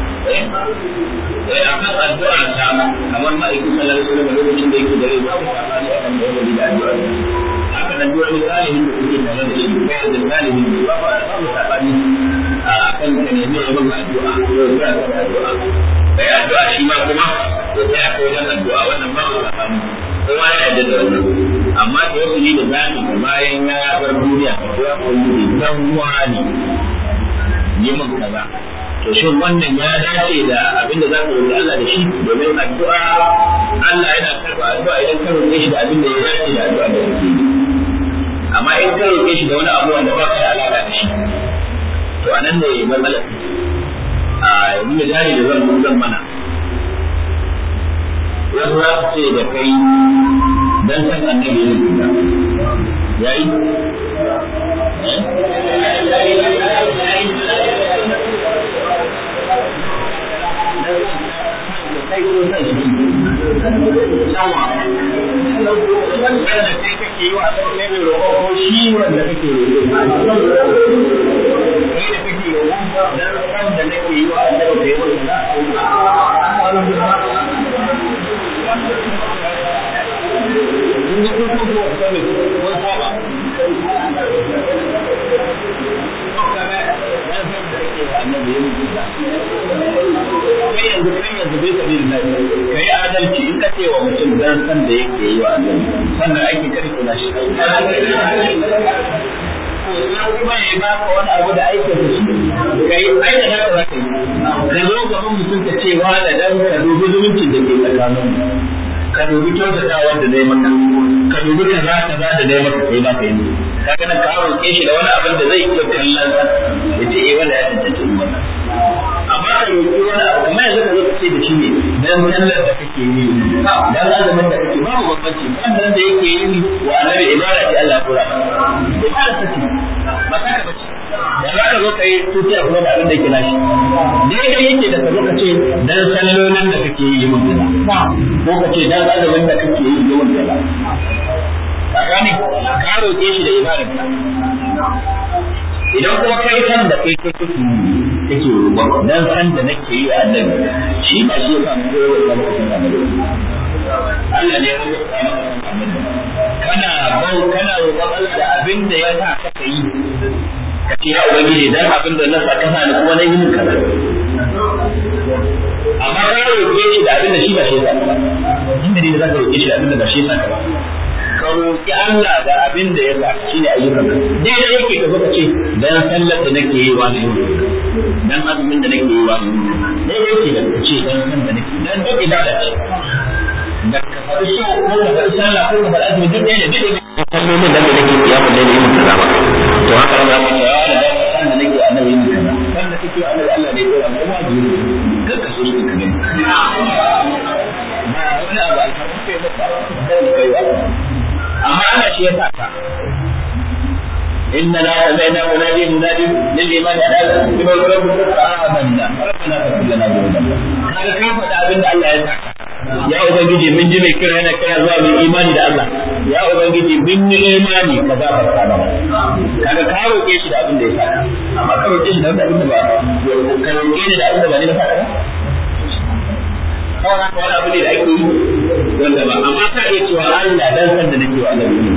eh akan addu'a ta kamar ma'aikin sallallahu alaihi wasallam lokacin da yake da rai ba ku sabani akan da yake da addu'a haka nan duk wani salihin da kuke tare da shi ko da salihin da ba ba ku sabani akan ka ne mai yawan addu'a ko ya ta addu'a kai addu'a shi ma kuma ya tsaya ko dan addu'a wannan ba ku sabani kowa ya yarda da wannan amma da wasu ne da zaki bayan ya bar duniya ko ya koyi dan wani yi min kaza to shin wannan ya dace da abinda za ka roƙi Allah da shi domin addu'a Allah yana karɓa addu'a idan ka roƙe shi da abin da ya dace da addu'a da kake yi amma in ka roƙe shi da wani abu wanda ba ka da alaƙa da shi to anan ne matsalar a yanzu misali da zan zan mana wasu za su ce da kai dan san annabi yin kuka yayi kai ko san shi yawa wanda kai kake yi wa sai mai roƙo ko shi wanda kake roƙo kai da kake roƙo dan san da nake yi wa annabi da yawa in ji kun kuma sani mun saba annabi ya mutu da kai yanzu kai yanzu bai sabi da kai adalci in ka ce wa mutum dan san da yake yi wa annabi sannan aiki kar kula shi kuma ya ba ka wani abu da aikin da shi kai aika da ka zaka yi ka zo gaban mutum ka ce wa da dan ka dubi zumuncin da ke tsakanin ka dubi kyautata wanda zai maka ka dubi kaza kaza da zai maka sai ba ka yi kaga nan ka roƙe shi da wani abin da zai iya kallon ya ce eh wanda ya tantance wannan amma ka roƙi wani abu kamar yanzu ka zo ka ce da shi ne dan sallar da kake yi dan azumin da kake babu bambanci wannan da yake yi wa annabi ibada ce Allah ya tura ibada ta ce ba ta ka bace da za ka zo ka yi tutiya kuma da abin da yake nashi daidai yake da ka zo ka ce dan sallolin da kake yi mun kaza ko ka ce dan azumin da kake yi mun kaza ka gane ka roƙe shi da ibadarka idan kuma kai san da kai kake kake roƙon dan san da nake yi a annabi shi ba shi yasa mun koyo da mutum annabi Allah ne ya rubuta maka annabi kana bau kana roƙon Allah da abin da ya sa ka yi ka ce ya ubangiji dan abin da na sa ka sa ni kuma na yi min kaza amma ka roƙe shi da abin da shi ba shi yasa ka inda ne za ka roƙe shi da abin da ba shi yasa ka ba ka roƙi Allah da abin da ya sa shi ne ayyukan ka daidai yake ka zo ka ce dan sallar da nake yi wa ne dan azumin da nake yi wa ne daidai yake da ka ce dan san da nake dan duk ibada ce da ka faɗi so ko ka faɗi sallah ko ka faɗi azumi duk ɗaya ne duk ɗaya sallolin da nake yi ya faɗi ne yin kaza ba to haka ne za ka ce ya da san da nake annabi yin kaza san da kake annabi Allah ne ya dora mu kuma ji kar ka so shi ka gani ba wani abu alfarma kai ba ba kai ba amma ana shi ya saka inna la sami'na munadi munadi lil imani ala bima rabbuka amanna rabbana faghfir lana dhunubana kaga ka faɗa abin da Allah ya saka ya ubangiji mun ji mai kira yana kira zuwa mai imani da Allah ya ubangiji mun yi imani ka gafarta mana kaga ka roƙe shi da abin da ya saka amma ka roƙe shi da abin da ba ka roƙe shi da abin da ba ne na saka kawai haka wani abu ne da ake yi wanda ba amma ka iya cewa Allah dan san da nake wa Allah